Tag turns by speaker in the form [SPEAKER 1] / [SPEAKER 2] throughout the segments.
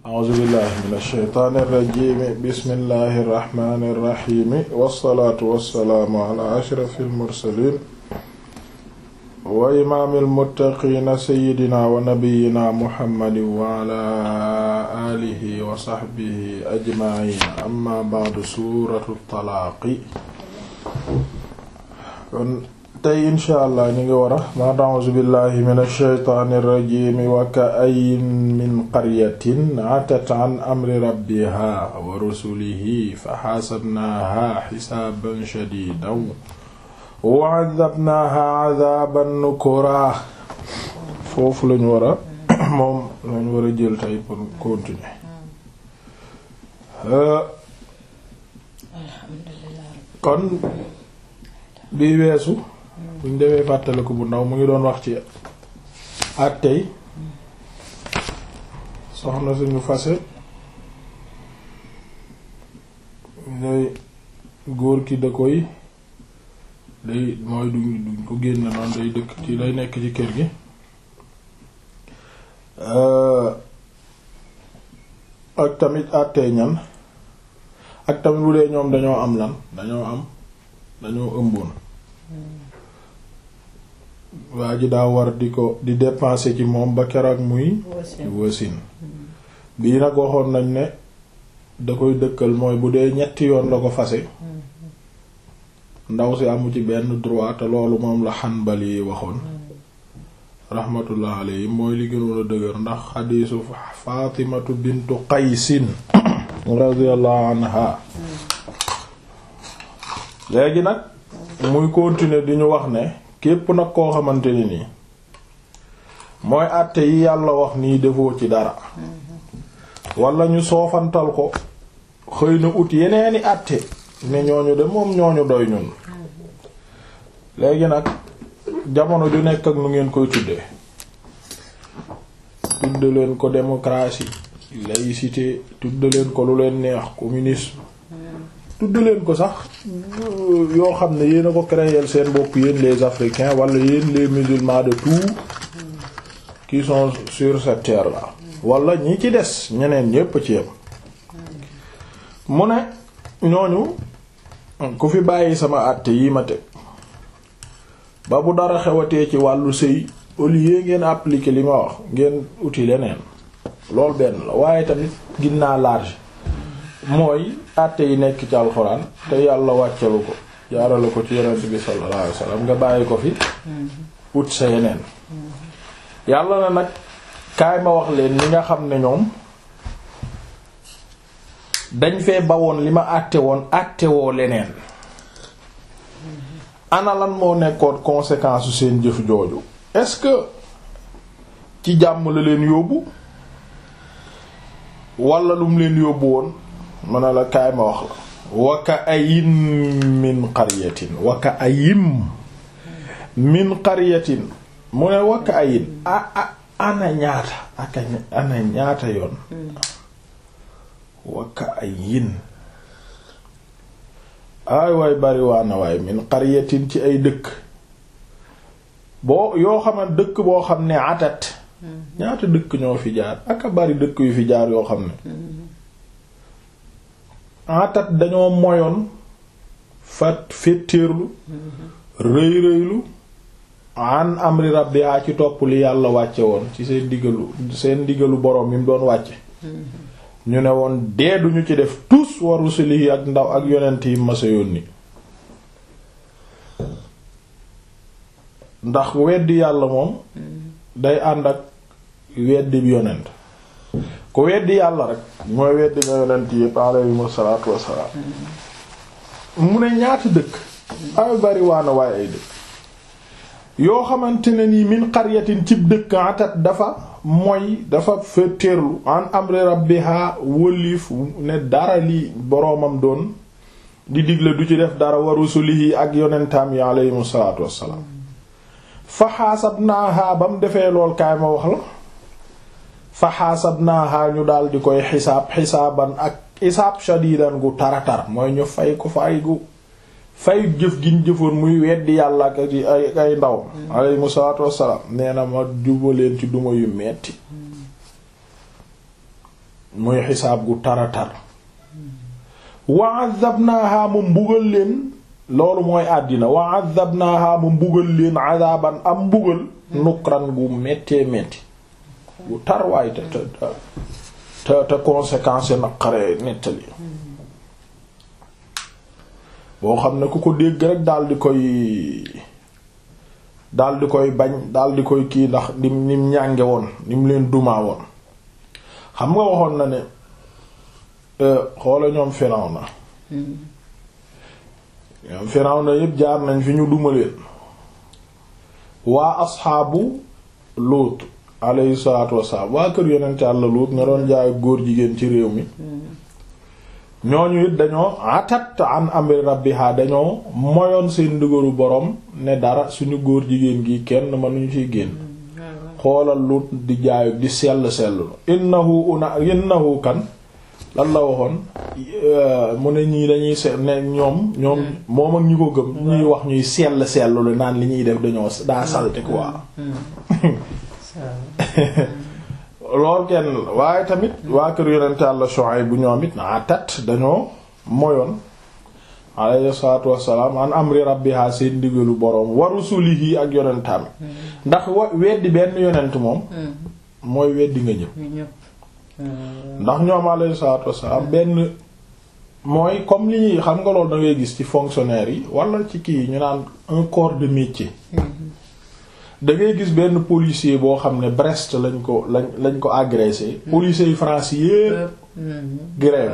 [SPEAKER 1] a'uuzu billahi min ash-shaytaani irrajimi bismillahi irrahmani irrahimi wassalaatu wassalaamu ala ashrafi almursalin wa imaami almuttaqiina sayidina wa nabiyina muhammadin wa ala alihi wa saxbihi ajmaciin amma ba'du suuratu talaaqi kon tey insha allah ñu ngi war a ba'da a'uuzu billahi min ash-shaytaani irrajimi wa ka'ayyin min qaryatin atat an amri rabbiha wa rusulihi fa xaasabnaaha xisaaban shadiidan wa 'adhabnaaha 'adhaaban nukuraa foofu lañu war a moom lañu war a jël tey pour continuer kon bi weesu buñ demee fàttaliku bu ndaw mu ngi doon wax ci àttey soxna suñu fase day góor ki da koy day mooy duñ duñ ko génn noonu day dëkk ci day nekk ci kër gi ak tamit àttey ñan ak tamit bu dee ñoom dañoo am lan dañoo am dañoo ëmboon waa ji daa war di ko di dépenser ci moom ba keroog muy wasin bii nag waxoon nañ ne da koy dëkkal mooy bu dee ñetti yoon la ko fase ndaw si amu ci benn droit te loolu moom la Hanbali yi waxoon rahmatullah alayhi mooy li gënoon a dëgër ndax xadiisu Faatimatu bintu Qaysin radiyallahu anha léegi nag muy continuer di ñu wax ne képp nag koo xamante ni nii mooy àtte yi yàlla wax nii defoo ci dara wala ñu soofantal ko xëy na ut yeneeni àtte ne ñooñu de moom ñooñu doy ñun léegi nag jamono ju nekk ak nu ngeen koy tuddee tudde leen ko démocratie laïcité tudde leen ko lu leen neex communisme tudde leen ko sax yoo xam ne yéen a ko créer seen bopp yéen les africains wala yéen les musulmans de tout qui sont sur cette terre là wala ñi ci des ñeneen ñépp ci yem mu ne ñooñu ku fi bàyyi sama àtte yi ma teg ba bu dara xewatee ci wàllu sëy au lieu ngeen appliquer li ma wax ngeen uti leneen loolu benn la waaye tamit ginnaa large mooy àtte yi nekk ci alxuraan te yàlla wàccalu ko jaarale ko ci yonent bi sallallahu alayhi wasallam nga bàyyi ko fi ut sa yeneen yàlla na nag kaay ma wax leen li nga xam ne ñoom dañ fee bawoon li ma àtte woon àtte woo leneen ana lan moo nekkoon conséquence su seen jëf jooju est-ce que ci jàmm la leen yóbbu wala lu mu leen yóbbu woon mën na la kaay ma wax la waka ayim min qaryatin waka ayim min qaryatin mu ne waka ayin a a ana ñaata aka ana ñaata yoon waka ayin ay waay bari waana waay min qaryatin ci ay dëkk boo yoo xam ne dëkk boo xam ne atat ñaata dëkk ñoo fi jaar aka bari dëkk yu fi jaar yoo xam ne atat dañoo moyoon fat féttéerlu rëy rëylu an amri rabbiha ci topp li yàlla wàcce woon ci seen digalu seen digalu boroom yi mu doon wàcce ñu ne woon dee duñu ci def tous wa rusulihi ak ndaw ak yonent yi masa yónni ndax weddi yàlla moom day ànd ak weddi bi yonent ku weddi yàlla rek mooy weddi nga yonent yépp alayhimu salaatu wassalaam mu ne ñaata dëkk ay bari waana waaye ay dëkk yoo xamante ne nii min qaryatin cib dëkk atat dafa mooy dafa féeteerlu an amri rabbiha wëlif ne dara li boroomam doon di digle du ci def dara wa rusulihi ak yonentaam yi alayhimu salaatu wassalaam fa xaasabnaaha ba mu defee lool kaay ma wax la fa xaasabnaaha ñu daal di koy xisaab xisaaban ak xisaab shadidan gu taratar mooy ñu fay ko fay gu fay jëf giñ jëfoon muy weddi yàlla ak ay ay ndaw alayhimu salaatu wassalaam nee na ma jubaleen ci duma yu metti muy xisaab gu tara tar wa azabnaaha mu mbugal leen loolu mooy àddina wa azabnaaha mu mbugal leen azaban am mbugal nukran gu méttee métti gu tar waaye te te te te conséquence naqaree nettali boo xam ne ku ko dégg rek daal di koy daal di koy bañ daal di koy kii ndax nim nim ñànge woon nim leen dumaa woon xam nga waxoon na ne xoola ñoom Firawna ñoom Firawna yépp jaar nañ fi ñu duma leen waa asxaabu Luut alayhi salaatu wassalaam waa kër yonent Yàlla Luut nga doon jaay góor jigéen ci réew mi ñooñu it dañoo atat an amri rabbiha dañoo moyoon seen ndigalu borom ne dara suñu góor jigéen gi kenn mënuñu ciy génn xoolal Luut di jaay di sell sellu innahu una innahu kan lan la waxoon mu ne ñii dañuy se ne ñoom ñoom moom ak ñi ko gëm ñuy wax ñuy sell sellu la naan li ñuy def dañoo daa salte quoi loolu kenn waaye tamit waa kër yonent Yàlla Shuayb bu ñoom it naa tat dañoo moyoon alayhi salaatu wassalaam an amri rabbiha seen ndigalu boroom wa rusulihi ak yonentam ndax wa weddi benn yonent moom mooy weddi nga ñëpp ndax ñoom alayhi salaatu wassalaam benn mooy comme li ñuy xam nga loolu da ngay gis ci fonctionnaire yi wala ci kii ñu naan un corps de métier da ngay gis benn policier boo xam ne Brest lañ ko lañ lañ ko agressé policiers yi France yépp grève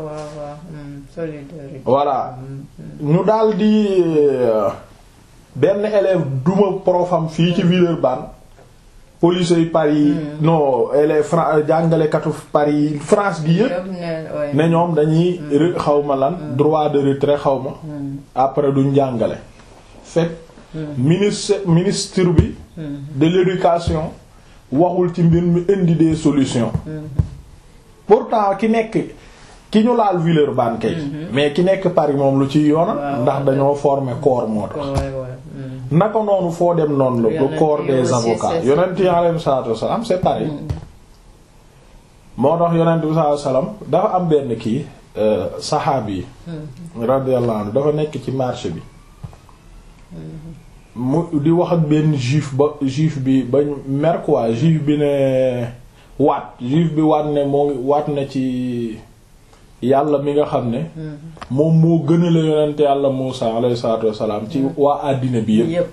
[SPEAKER 1] voilà ñu daal di benn élève duma profam fii ci Villeurbanne policiers yi Paris non élève Fra jàngalekatu Paris France gi yépp ne ñoom dañuy xawma lan droit de retrait xawma après duñ jàngale fekk ministre ministre bi de l'éducation waxul ci mbir mi indi des solutions pourtant ki nekk ki ñu laal Villeurbanne kay mais ki nekk Paris moom lu ci yoona ndax dañoo former corps moo tax naka noonu foo dem noonu la le corps des avocats yonent yi alayhi salaatu wasallam c'est pareil moo tax yonent bi sallallahu alayhi wasallam dafa am benn kii saxaabi yi radiyallahu anhu dafa nekk ci marché bi mu di wax ak benn juif ba juif bi bañ mer quoi juif bi ne waat juif bi waat ne moo waat na ci yàlla mi nga xam ne moom moo gën a la yonente yàlla Muusa alayhi salaatu wassalaam ci waa àddina bi yépp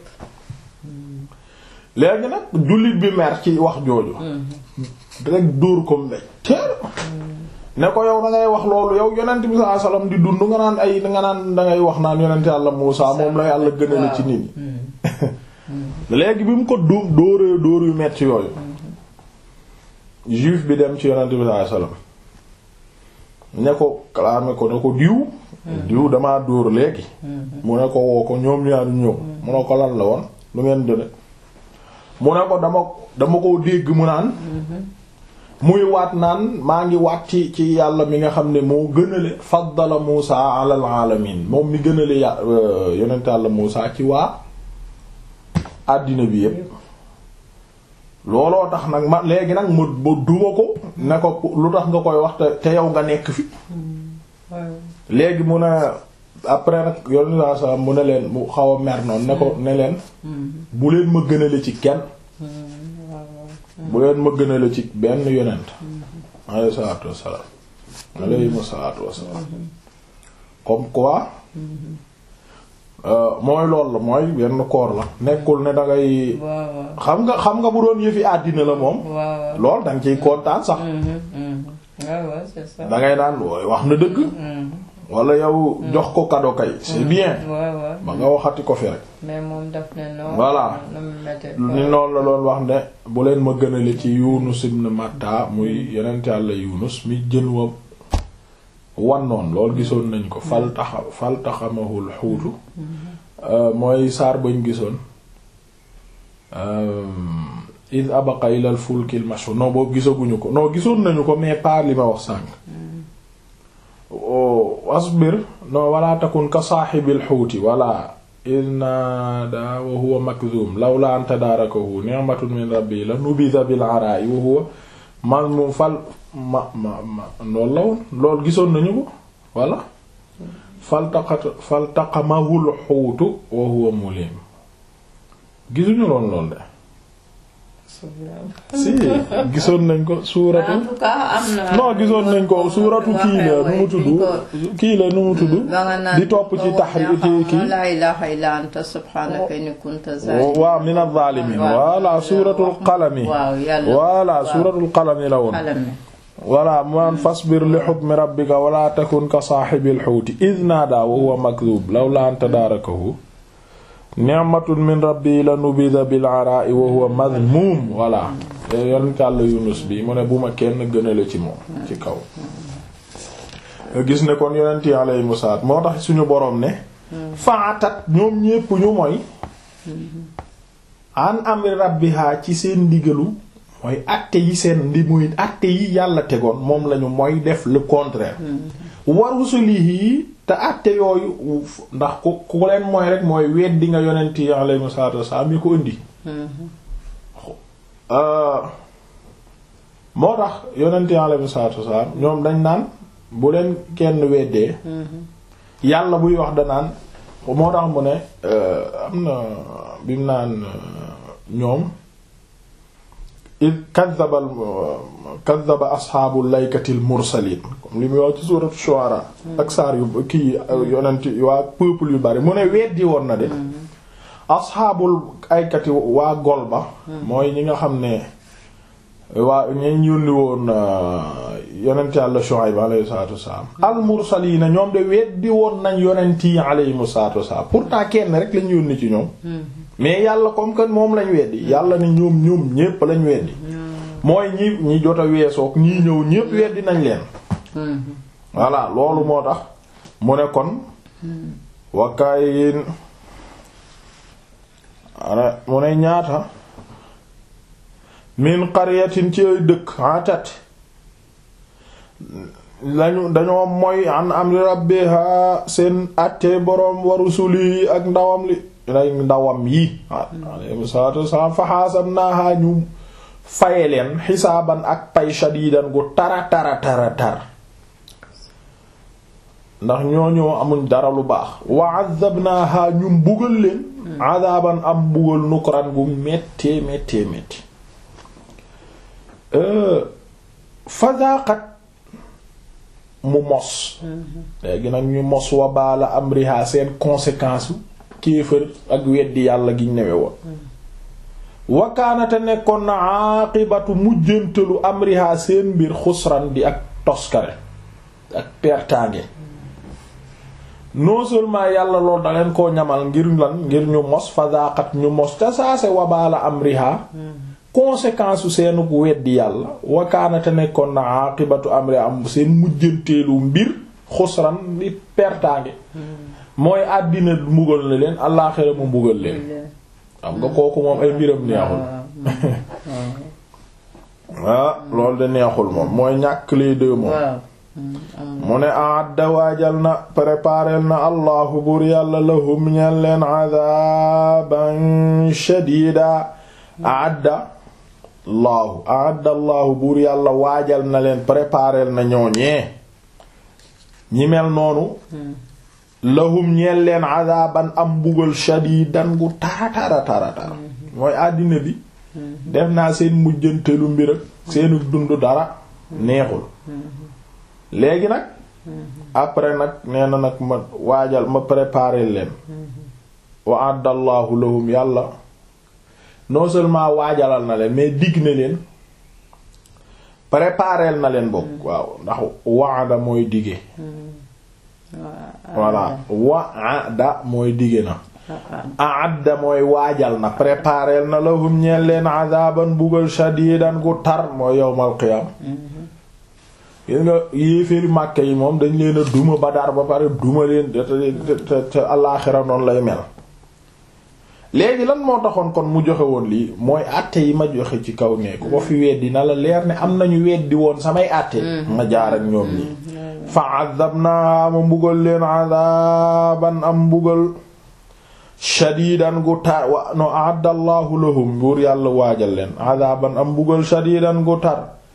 [SPEAKER 1] léegi nag jullit bi mer ci wax jooju rek dóor ko mbéj teer ne ko yow da ngay wax loolu yow yonent bi sallallahu alayhi wasallam di dund nga naan ay nga naan da ngay wax naan yonent yàlla Muusa moom la yàlla gën a la ci nit ñi léegi bi mu ko dóor dóoree dóor yu metti yooyu juif bi dem ci yonent bi sallallahu alayhi wasallam ne ko kalaame ko ne ko diw diw damaa dóor léegi mu ne ko woo ko ñoom ñaar ñëw mu ne ko lan la woon lu ngeen done mu ne ko dama dama ko dégg mu naan muy waat naan maa ngi waat ci ci yàlla mi nga xam ne moo gënale faddala Muusa alal alamin moom mi gënale yà yonent yàlla Muusa ci waa àddina bi yépp looloo tax nag ma léegi nag ma ma duma ko ne ko lu tax nga koy wax te te yow nga nekk fi léegi mu ne après nag yonent saa saa mu ne leen mu xaw a mer noonu ne ko ne leen bu leen ma gënale ci kenn bu leen ma gënale ci benn yonent alayhi salaatu wassalaam alayhi salaatu wassalaam comme quoi mooy lool la mooy benn koor la nekkul ne dangay xam nga xam nga bu doon yëfi àddina la moom lool danga ciy kontaan sax dangay naan wooy wax na dëgg wala yow jox ko cadeau kay c'est bien ba nga waxati ko fi rek
[SPEAKER 2] mais moom daf ne non
[SPEAKER 1] voilà ni noonu la doon wax ne bu leen ma gënale ci Yunus ibn Matta muy yonent Yàlla Yunus mi jën wa wannoon loolu gisoon nañ ko fal taxa fal taxamahul xuutu mooy saar bañ gisoon id abaqa ilal fulkil mashhur non boobu gisaguñu ko non gisoon nañu ko mais pas li ma wax sànq asbir non wala takun ka saaxibil xuuti wala id naada wa huwa makzum lawla an tadaarakahu ni'matun min rabbi la nubida bil ara'i wa huwa mazmum fal ma ma ma loolu la woon loolu gisoon nañu ko voilà faltaqat faltaqamahul xuutu wa huwa mulim gisuñu loon lool de si gisoon nañ ko suuratu
[SPEAKER 2] en tout cas am na.
[SPEAKER 1] non gisoon nañ ko suuratu kii la nu mu tudd kii la nu mu tudd di topp ci taxri ci kii
[SPEAKER 2] la ilaha illa anta subhanaka inni kunta zalimin
[SPEAKER 1] waaw min az-zalimin voilà suuratul qalami
[SPEAKER 2] waaw yàlla
[SPEAKER 1] voilà suuratul qalami la woon
[SPEAKER 2] qalami
[SPEAKER 1] voilà man fasbir li hukmi rabbika wala takun ka saahibil huuti idh naadaa wa huwa makdhub lawla an tadaarakahu ni'matun min rabbi la nubida bil araa'i wa huwa madhmuum voilà yonent Yàlla Yunus bi mu ne bu ma kenn gënale ci moom ci kaw nga gis ne kon yonent yi alayhimu salaam moo tax suñu boroom ne faatat ñoom ñépp ñu mooy an amri rabbiha ci seen ndigalu mooy àtte yi seen ndi muy àtte yi yàlla tegoon moom lañu mooy def le contraire wa rusulihi te àtte yooyu ndax ku ku leen mooy rek mooy weddi nga yonent yi alayhimu salaatu wassalaam yi ko indi moo tax yonent yi alayhimu salaatu wassalaam ñoom dañ naan bu leen kenn weddee yàlla buy wax danaan moo tax mu ne am na bi mu naan ñoom id kadaba kadaba asxaabu laykatil mursaliin comme li muy wax ci suuratu shu'ara ak saar yu kii yonent waa peuple yu bari mu ne weddi woon na de asxaabul aykati waa gol ba mooy ñi nga xam ne waa ñi yónni woon yonent yàlla Shuayb alayhi salaatu wassalaam al mursaliina ñoom de weddi woon nañ yonent yi alayhimu salaatu wassalaam pourtant kenn rek lañ yónni ci ñoom mais yàlla comme que moom lañ weddi yàlla ne ñoom ñoom ñépp lañ weddi mooy ñi ñi jot a weesook ñii ñëw ñépp weddi nañ leen voilà loolu moo tax mu ne kon wakaayin mu ne ñaata min qaryatin ci ay dëkk atat lañu dañoo moy an amri rabbiha seen àttee boroom wa rusuli ak ndawam li lay ndawam yi alayhi salaatu wassalaam fa xaasabnaaha ñu faye leen xisaaban ak pay shadiidan gu tara tara tara tar ndax ñooñoo amuñ dara lu baax wa azabnaaha ñu mbugal leen azaaban am mbugal nukran gu méttee méttee métti fadaqat mu mos léegi nag ñu mos wa baala amriha seen conséquence kéefër ak weddi yàlla giñ newe woon wakaanate nekkoon na aqibatu mujjantalu amriha seen mbir xusran di ak toskare ak pertange non seulement yàlla loolu da leen koo ñamal ngir lan ngir ñu mos fadaqat ñu mos te saase wa baala amriha conséquence su seenu weddi yàlla wakaanate nekkoon na aqibatu amri am seen mujjanteelu mbir xusran di pertange mooy àddina mbugal na leen àllaaxira mu mbugal leen xam nga kooku moom ay mbiram neexul ah loolu de neexul moom mooy ñàkk les deux moom mu ne aadda waajal na préparel na allahu buur yàlla lahum ñeen leen adaban shadida aadda allahu aadda allahu buur yàlla waajal na leen préparel na ñooñee ñi mel noonu lahum ñeen leen adaban am mbugal shadidan gu tara tara tara tara mooy àddina bi def naa seen mujjantelu mbir ak seenu dund dara neexul léegi nag après nag nee na nag ma waajal ma préparer leen wa addallahu lahum yàlla non seulement waajalal na leen mais digg na leen préparer na leen bokk waaw ndax waada mooy dige voilà waada mooy dige na aadda mooy waajal na préparer na lahum ñeen leen adaban bugal shadidan gu tar mooy yowmal qiyam gis nga yéeféeri màkke yi moom dañ leen a duma Badar ba pare duma leen te te te alaaxira noonu lay mel léegi lan moo taxoon kon mu joxe woon lii mooy àtte yi ma joxe ci kaw ne ku ko fi weddi na la leer ne am nañu weddi woon samay àtte ma jaar ak ñoom ñi fa azabna ma mbugal leen azaban am mbugal shadidan gu tar wa no addallahu lahum buur yàlla waajal leen azaban am mbugal shadidan gu tar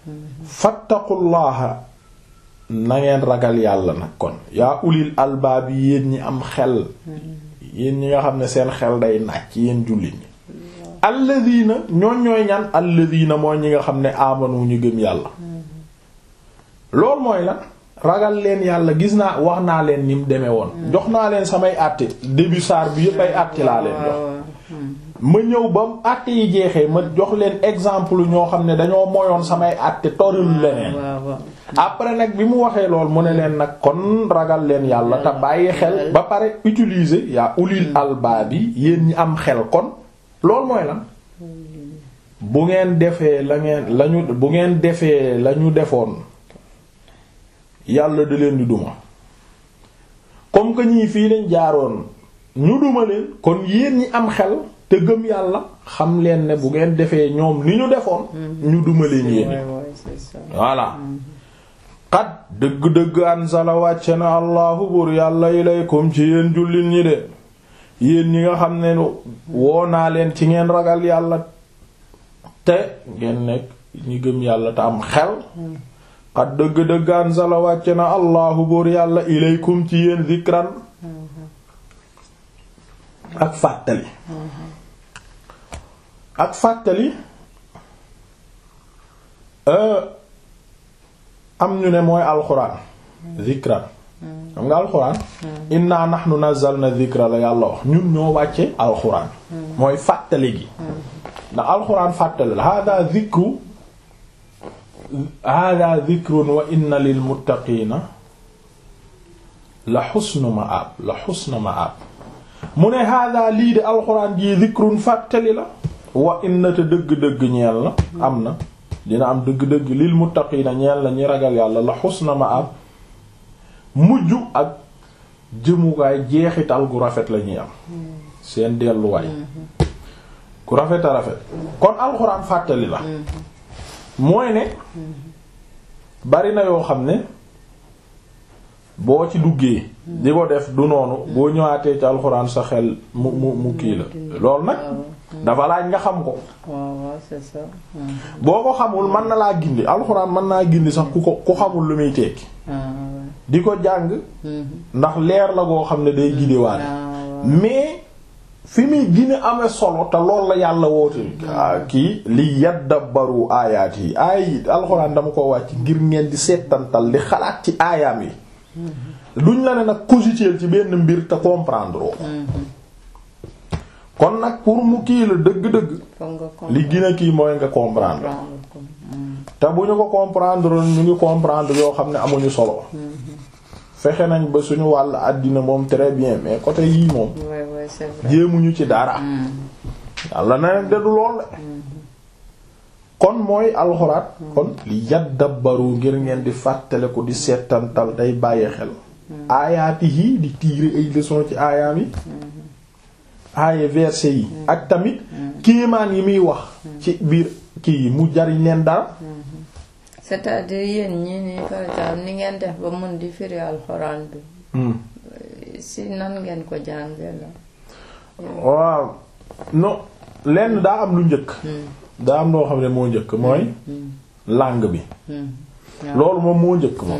[SPEAKER 1] fattaqullaha na ngeen ragal yàlla nag kon yaa ulil albaab yi yéen ñi am xel yéen ñi nga xam ne seen xel day nàcc yéen jullit ñi alladina ñooñ ñooy ñan alladina mooy ñi nga xam ne amanu ñu gëm yàlla loolu mooy la ragal leen yàlla gis naa wax naa leen ni mu demee woon jox naa leen samay àtte début saar bi yépp ay àtte laa leen jox ma ñëw ba àtte yi jeexee ma jox leen exemple ñoo xam ne dañoo moyoon samay àtte toril leneen après nag bi mu waxee lool mu ne leen nag kon ragal leen yàlla te bàyyi xel ba pare utiliser yaa ulil albaab yi yéen ñi am xel kon loolu mooy lan bu ngeen defee la ngeen lañu bu ngeen defee lañu defoon yàlla da leen di duma comme que ñii fii lañ jaaroon ñu duma leen kon yéen ñi am xel te gëm yàlla xam leen ne bu ngeen defee ñoom ni ñu defoon ñu duma leen yéen voilà xat dëgg-dëgg ansala wàcce na allahu buur yàlla ilaykum ci yéen jullit ñi de yéen ñi nga xam ne woo naa leen ci ngeen ragal yàlla te ngeen nekk ñi gëm yàlla te am xel xat dëgg-dëgg ansala wàcce na allahu buur yàlla ilaykum ci yéen zikran ak fàttali ak fàttali am ñu ne mooy alxuraan zikran xam nga alxuraan inna nahnu nazzalna dhikra la yàlla wax ñun ñoo wàcce alxuraan mooy fàttali gi ndax alxuraan fàttali la hada dhikru hada dhikrun wa inna lil muttaqiina la xusnu ma'ab la xusnu ma'ab mu ne hada lii de alxuraan jii dhikrun fàttali la wa inna te dëgg-dëgg ñeel na am na dina am dëgg-dëgg lil muttaqiina ñeel na ñi ragal yàlla la xusna ma'ab mujj ak jëmuwaay jeexital gu rafet la ñuy am seen delluwaay ku rafet a rafet kon alxuraan fàttali la mooy ne bari na yoo xam ne boo ci duggee di ko def du noonu boo ñëwaatee ci alxuraan sa xel mu mu mu kii la loolu nag dafa laaj nga xam ko boo ko xamul mën na laa gindi alxuraan mën naa gindi sax ku ko ku xamul lu muy tekki di ko jàng ndax leer la goo xam ne day gidewaale mais fi muy gine amee solo te lool la yàlla woote kii li yaddabaru aayaat yi aay yi alxuraan dama ko wàcc ngir ngeen di seetantal di xalaat ci aayaam yi duñ la ne nag cogiter ci benn mbir te comprendre kon nag pour mu kii la dëgg-dëgg li gën a kii mooy nga comprendre te bu ñu ko comprendre ñu ngi comprendre yoo xam ne amuñu solo fexe nañ ba suñu wàll àddina moom très bien mais côté yii moom jéemuñu ci dara yàlla na leen deddu lool la kon mooy alxuraat kon li yaddabaru ngir ngeen di fàttale ko di seetantal day bàyyi xel aayaati yi di tirer ay leçons ci aayaam yi aaye verset yi ak tamit kéemaan yi muy wax ci biir kii yi mu jariñ leen dara
[SPEAKER 2] c'est-à-dire yéen ñi ni par exemple ni ngeen def ba mun di firi alxuraan bi si nan ngeen ko jànge la
[SPEAKER 1] waaw non lenn daa am lu njëkk daa am loo xam ne moo njëkk mooy langue bi loolu moom moo njëkk moom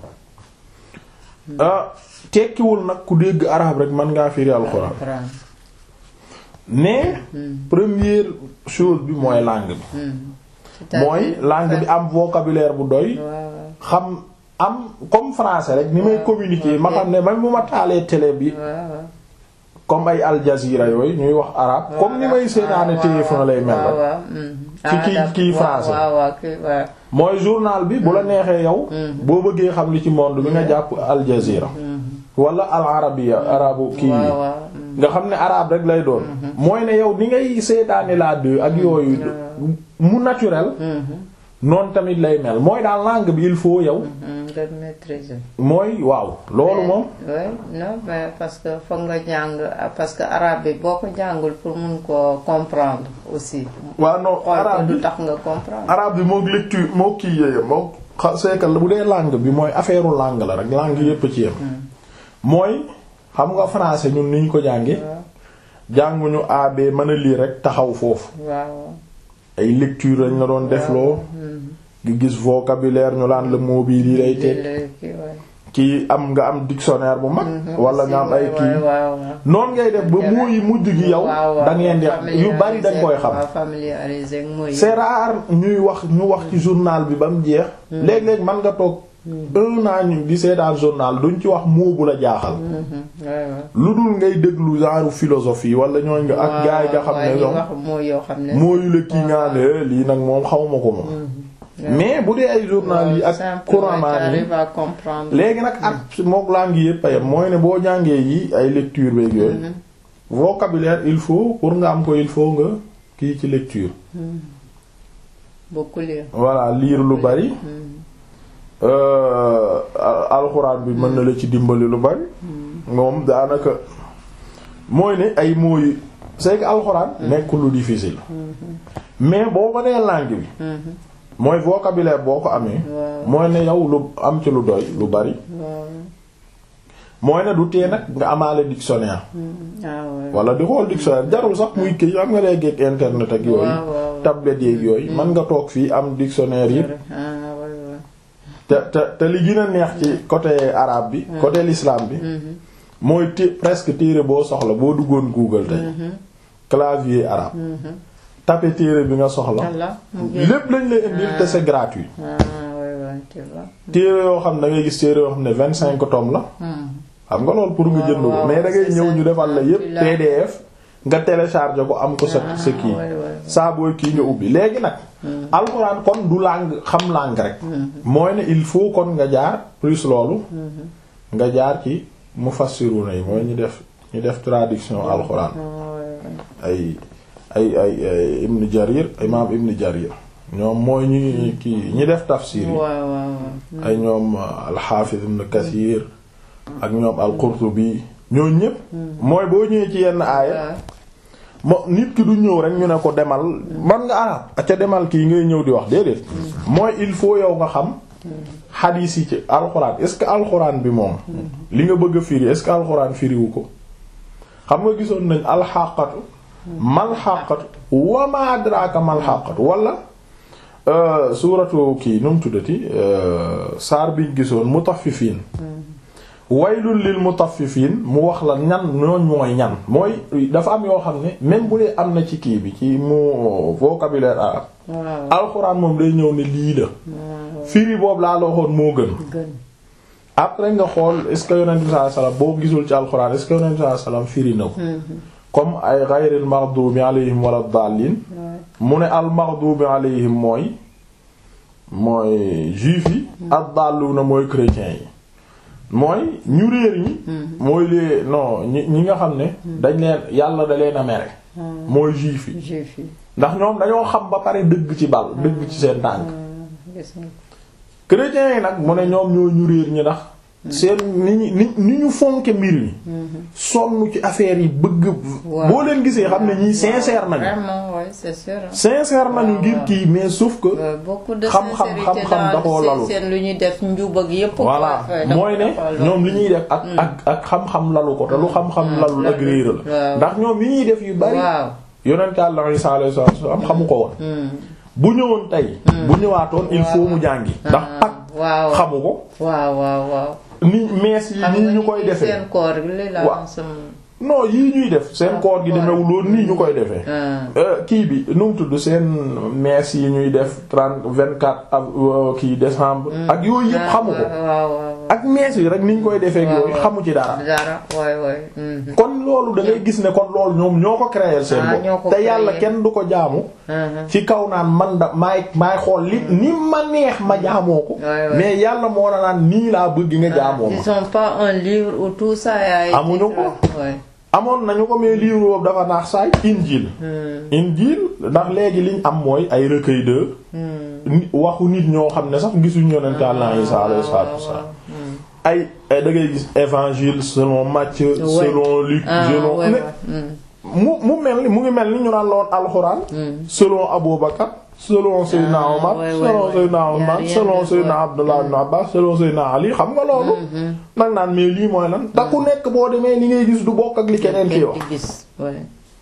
[SPEAKER 1] tekkiwul nag ku dégg arabe rek mën ngaa firi alxuraan mais première chose bi mooy langue bi mooy langue bi am vocabulaire bu doy xam am comme français rek ni may communiquer ma xam ne même bu ma taalee télé bi comme ay Al Jazeera yooyu ñuy wax arabe comme ni may seetaane téléphone lay mel rek ci kii kii français mooy journal bi bu la neexee yow boo bëggee xam li ci monde bi nga jàpp Al Jazeera wala al arabiya arabu kii nga xam ne arabe rek lay doon mooy ne yow ni ngay seetaane la deux ak yooyu mu naturel noonu tamit lay mel mooy daal langue bi il faut yow mooy waaw loolu moom
[SPEAKER 2] non mais parce que foog nga jàng parce que arabe bi boo ko jàngul pour mun ko comprendre aussi
[SPEAKER 1] waaw non arabe
[SPEAKER 2] du tax nga comprendre
[SPEAKER 1] arabe bi mook lecture moo kii yéye moo c'est que bu dee langue bi mooy affaire langue la rek langue yépp ci yem mooy xam nga français ñun ni ñu ko jànge jànguñu ab mën a lire rek taxaw foofu ay lecture lañ la doon defloo nga gis vocabulaire ñu laan la mot bi lii lay teg
[SPEAKER 2] kii waay.
[SPEAKER 1] kii am nga am dictionnaire bu mag wala nga am ay
[SPEAKER 2] waaw
[SPEAKER 1] kii
[SPEAKER 2] waaw waaw.
[SPEAKER 1] noonu ngay def ba mot yi mujj gi yow
[SPEAKER 2] waaw waaw.
[SPEAKER 1] da ngeen di yu bari dañ koy xam
[SPEAKER 2] waaw familiarisé ak mooy.
[SPEAKER 1] c'est rare ñuy wax ñu wax ci journal bi ba mu jeex léeg-léeg man nga toog un an ñu di seetaan journal duñ ci wax mot bu la jaaxal
[SPEAKER 2] waaw waaw.
[SPEAKER 1] lu dul ngay déglu genre philosophie wala ñooñ nga ak gars yi nga xam ne
[SPEAKER 2] waaw
[SPEAKER 1] ñoom
[SPEAKER 2] wax moo yoo xam ne.
[SPEAKER 1] mooyu la kii nga ne lii nag moom xawma ko moom mais bu dee ay journal yi ak couramment yi
[SPEAKER 2] arrive à comprendre.
[SPEAKER 1] léegi nag ak mook langue yëpp a yem mooy ne boo jàngee yi ay lecture beeg yooyu vocabulaire il faut pour nga am ko il faut nga kii ci lecture
[SPEAKER 2] beaucoup lire.
[SPEAKER 1] voilà lire lu bari euh, al- alxuraan bi mën na la ci dimbali lu bari moom daanaka mooy ne ay mots yi c'est que alxuraan nekkul lu difficile mais boo ko nee langue bi mooy vocabulaire boo ko amee
[SPEAKER 2] waaw
[SPEAKER 1] mooy ne yow lu am ci lu doy lu bari
[SPEAKER 2] waaw.
[SPEAKER 1] mooy ne du tee nag nga amaale dictionnaire
[SPEAKER 2] ah ouais.
[SPEAKER 1] wala di xool dictionnaire jarul sax muy kii am nga léegi ak internet ak yooyu
[SPEAKER 2] waaw waaw.
[SPEAKER 1] tablette yeeg yooyu mën nga toog fii am dictionnaire yi
[SPEAKER 2] ah ouais ouais.
[SPEAKER 1] te te te li gën a neex ci côté arabe bi côté l'islam bi mooy té presque téere boo soxla boo duggoon Google tey clavier arabe tapé téere bi nga soxla
[SPEAKER 2] Allah mu ngi.
[SPEAKER 1] lépp lañ lay indil te c'est gratuit
[SPEAKER 2] ah ouais ouais tu vois.
[SPEAKER 1] téere yoo xam ne da ngay gis téere yoo xam ne vingt cinq tomes la
[SPEAKER 2] Hmm.
[SPEAKER 1] xam nga loolu pour nga
[SPEAKER 2] waaw,
[SPEAKER 1] jënd ko
[SPEAKER 2] waaw,
[SPEAKER 1] mais da ngay
[SPEAKER 2] c'est
[SPEAKER 1] ñëw
[SPEAKER 2] ça.
[SPEAKER 1] ñu defal la yépp
[SPEAKER 2] Tu l'as.
[SPEAKER 1] PDF nga télécharger ko am ko sa
[SPEAKER 2] Ah,
[SPEAKER 1] sa kii
[SPEAKER 2] ouais, ouais, ouais.
[SPEAKER 1] saa booy kii nga ubbi léegi nag alxuraan kon du langue xam langue rek mooy ne il faut kon nga jaar plus loolu nga jaar ci mufassiruna yi mooy ñu def ñu def traduction alxuraan
[SPEAKER 2] ah ouais ouais.
[SPEAKER 1] ay ay ay ay ibn jarir imam ibn jarir ñoom mooy ñi kii ñi def tafsir yi
[SPEAKER 2] waaw waaw waaw.
[SPEAKER 1] ay ñoom alxaafiz ibn kathir ak ñoom al-qurtubi ñoo ñépp mooy boo ñëwee ci yenn aaya
[SPEAKER 2] waaw.
[SPEAKER 1] mo nit ki du ñëw rek ñu ne ko demal man nga arab ca demal kii ngay ñëw di wax déedéet mooy il faut yow nga xam xadiis yi ci alxuraan est-ce que alxuraan bi moom li nga bëgg a firi est-ce que alxuraan firiwu ko xam nga gisoon nañ alxaqatu malxaqatu wa ma adraka malxaqatu wala euh, suuratu kii nu mu tuddati euh, saar biñ gisoon mutaffifiin waylul lil mutaffifiin mu wax la ñan ñooñ mooy ñan mooy dafa am yoo xam ne même bu dee am na ci kii bi ci mu vocabulaire arabe
[SPEAKER 2] waaw
[SPEAKER 1] alxuraan moom day ñëw ne lii la
[SPEAKER 2] waaw.
[SPEAKER 1] firi boobu laa la waxoon moo gën
[SPEAKER 2] gën.
[SPEAKER 1] après nga xool est-ce que yonent bi sallallahu alayhi wasallam boo gisul ci alxuraan est-ce que yonent bi sallallahu alayhi wasallam firi na ko comme ay ghayril maghdubi alayhim wala dallin mu ne al maghdubi alayhim mooy mooy juif yi ad dalluna mooy chrétiens yi mooy ñu réer ñi mooy les non ñi ñi nga xam ne dañ leen yàlla da leen a mere mooy juif yi
[SPEAKER 2] juif yi.
[SPEAKER 1] ndax ñoom dañoo xam ba pare dëgg ci bal dëgg ci seen tànk
[SPEAKER 2] gis nga.
[SPEAKER 1] chrétiens yi nag mu ne ñoom ñoo ñu réer ñi ndax seen ni ñu ni ni ñu fonke mbir mi sonn ci affaire yi bëgg
[SPEAKER 2] Waaw.
[SPEAKER 1] boo leen gisee xam ne ñii sincère nañu
[SPEAKER 2] vraiment ouais c'est sûr. hein.
[SPEAKER 1] sincère nañu
[SPEAKER 2] Waaw,
[SPEAKER 1] ngir
[SPEAKER 2] waaw.
[SPEAKER 1] kii mais sauf que
[SPEAKER 2] Ouais, beaucoup de
[SPEAKER 1] xam-xam
[SPEAKER 2] sincérité
[SPEAKER 1] xam-xam da koo
[SPEAKER 2] daal
[SPEAKER 1] lalu.
[SPEAKER 2] seen lu ñuy def njub ak yépp.
[SPEAKER 1] voilà
[SPEAKER 2] quoi,
[SPEAKER 1] mooy ne
[SPEAKER 2] dafa- dafa
[SPEAKER 1] ñoom li ñuy def ak ak ak xam-xam lalu ko te lu xam-xam lalul ak réer la
[SPEAKER 2] waaw.
[SPEAKER 1] ndax ñoom yi ñuy def yu bari
[SPEAKER 2] waaw.
[SPEAKER 1] yonent Yàlla Isaa alayhi salaatu wa salaam xamu ko woon
[SPEAKER 2] Hmm.
[SPEAKER 1] bu ñëwoon tey bu ñëwaatoon il faut mu jàngi ndax pak
[SPEAKER 2] waaw
[SPEAKER 1] xamu ko
[SPEAKER 2] waaw waaw waaw.
[SPEAKER 1] ni mees yi
[SPEAKER 2] xam
[SPEAKER 1] nii
[SPEAKER 2] nga
[SPEAKER 1] ñu
[SPEAKER 2] ni
[SPEAKER 1] koy defee
[SPEAKER 2] seen koor gi li la
[SPEAKER 1] Waaw.
[SPEAKER 2] am sama.
[SPEAKER 1] non yii ñuy def seen koor gi demewuloon nii ñu koy defee
[SPEAKER 2] ah
[SPEAKER 1] Euh, kii bi nu mu tudd seen mees yi ñuy def trente vingt quatre av kii décembre ak yooyu yëpp xamu ko
[SPEAKER 2] waaw waaw waaw.
[SPEAKER 1] ak mees yi rek ni ñu koy defee ak
[SPEAKER 2] waaw,
[SPEAKER 1] yooyu
[SPEAKER 2] waaw.
[SPEAKER 1] xamu ci dara
[SPEAKER 2] dara waay waay. mhm.
[SPEAKER 1] kon loolu da ngay gis ne kon loolu ñoom ñoo ko créer seen
[SPEAKER 2] Ah, ñoo
[SPEAKER 1] bopp
[SPEAKER 2] ko
[SPEAKER 1] te yàlla
[SPEAKER 2] créer.
[SPEAKER 1] kenn du ko jaamu
[SPEAKER 2] Mhm.
[SPEAKER 1] ci kaw naan man da maay maay xool li ni ma neex ma jaamoo ko
[SPEAKER 2] Ouais, ouais.
[SPEAKER 1] mais yàlla moo la naan nii laa bëgg nga jaamoo ma
[SPEAKER 2] Ils ont pas un livre où tout ça a été
[SPEAKER 1] Amuñu ko.
[SPEAKER 2] Ouais.
[SPEAKER 1] amoon nañu ko mais livre boobu dafa naax saay injil
[SPEAKER 2] Hmm.
[SPEAKER 1] injil ndax léegi liñ am mooy ay recueil de
[SPEAKER 2] Hmm.
[SPEAKER 1] ni- waxu nit ñoo xam ne sax gisuñu yonent Yàlla Isaa alayhi salaatu wassalaam ay ay da ngay gis évangile selon Matthieu selon Luc
[SPEAKER 2] Ah,
[SPEAKER 1] selon
[SPEAKER 2] ouais,
[SPEAKER 1] ne-
[SPEAKER 2] ouais. Hmm.
[SPEAKER 1] mu mu mel ni mu ngi mel ni ñu naan loon alxuraan selon Abu Bakar selon Seydina
[SPEAKER 2] Ah,
[SPEAKER 1] Omar
[SPEAKER 2] ouais, ouais,
[SPEAKER 1] selon
[SPEAKER 2] ouais.
[SPEAKER 1] Seydina
[SPEAKER 2] Y a
[SPEAKER 1] Omar
[SPEAKER 2] rien
[SPEAKER 1] selon
[SPEAKER 2] de-
[SPEAKER 1] Seydina
[SPEAKER 2] ouais.
[SPEAKER 1] Abdullah ibn Abbas selon Seydina Ali xam nga loolu nag naan mais lii mooy lan te ku nekk boo demee li ngay gis du bokk ak li keneen ki wax
[SPEAKER 2] Di gis ouais.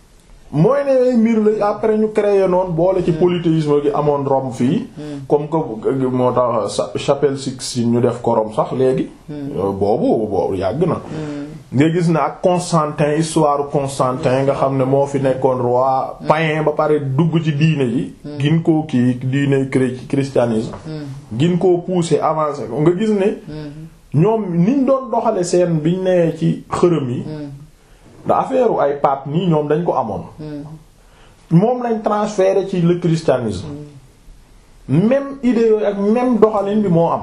[SPEAKER 1] mooy ne mbir la après ñu créé noonu boole ci polythéisme gi amoon Rome fii comme que moo tax chapelle Sixtine ñu def ko Rome sax léegi boobu boobu yàgg na nga gis ne ak Constantin histoire Constantin nga xam ne moo fi nekkoon roi païen ba pare dugg ci diine ji gin koo kii diine christianisme gin koo pousser avancer ko nga gis ne ñoom niñ doon doxale seen biñ nee ci xërëm yi da affaire ay pape nii ñoom dañ ko amoon moom lañ transféré ci le christianisme même idée yooyu ak même doxalin bi moo am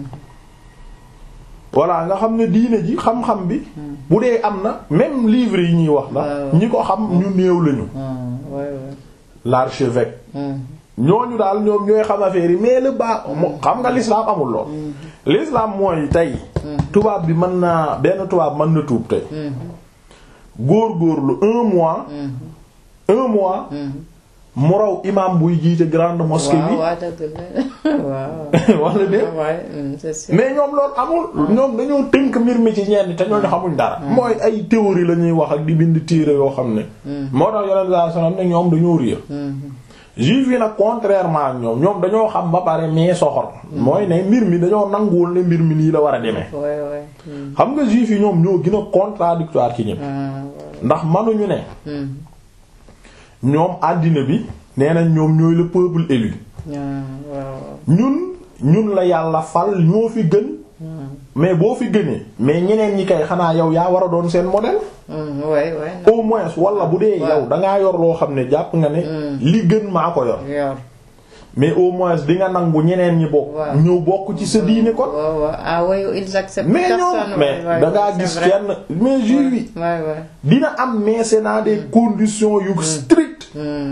[SPEAKER 1] voilà nga xam ne diine ji xam-xam bi bu dee am na même livre yi ñuy wax la ñi ko xam ñu néew lañu l'archevêque ñooñu daal ñoom ñooy xam affaire yi mais le baa xam nga l'islam amul lool l'islam mooy tey tubaab bi mën naa benn tubaab mën na tuub tey góor-góorlu un mois un mois mu raw imam buy jiite grande mosquée bi wala dé mais ñoom loolu amul ñoom dañoo tënk mbir mi ci ñenn te ñooñu xamuñ dara mooy ay théorie la ñuy wax ak di bind téere yoo xam ne moo tax yonent sallallahu alayhi wasallam ne ñoom dañoo réer juif yi nag contrairement ak ñoom ñoom dañoo xam ba pare mais soxor mooy ne mbir mi dañoo nanguwul ne mbir mi nii la war a demee xam nga juif yi ñoom ñoo gën a contradictoire ci ñëpp ndax manuñu ne ñoom àddina bi nee nañ ñoom ñooy le peuple élu ñun ñun la yàlla fal ñoo fi gën mais boo fi gënee mais ñeneen ñi kay xanaa yow yaa war a doon seen modèle au moins wala bu dee yow dangaa yor loo xam ne jàpp nga ne li gën maa ko yor mais au moins di nga nangu ñeneen ñi bokk ñëw bokk ci sa diine kon mais ñoom mais dangaa gis kenn mais juif yi dina am mais c'est dans des conditions yu strictes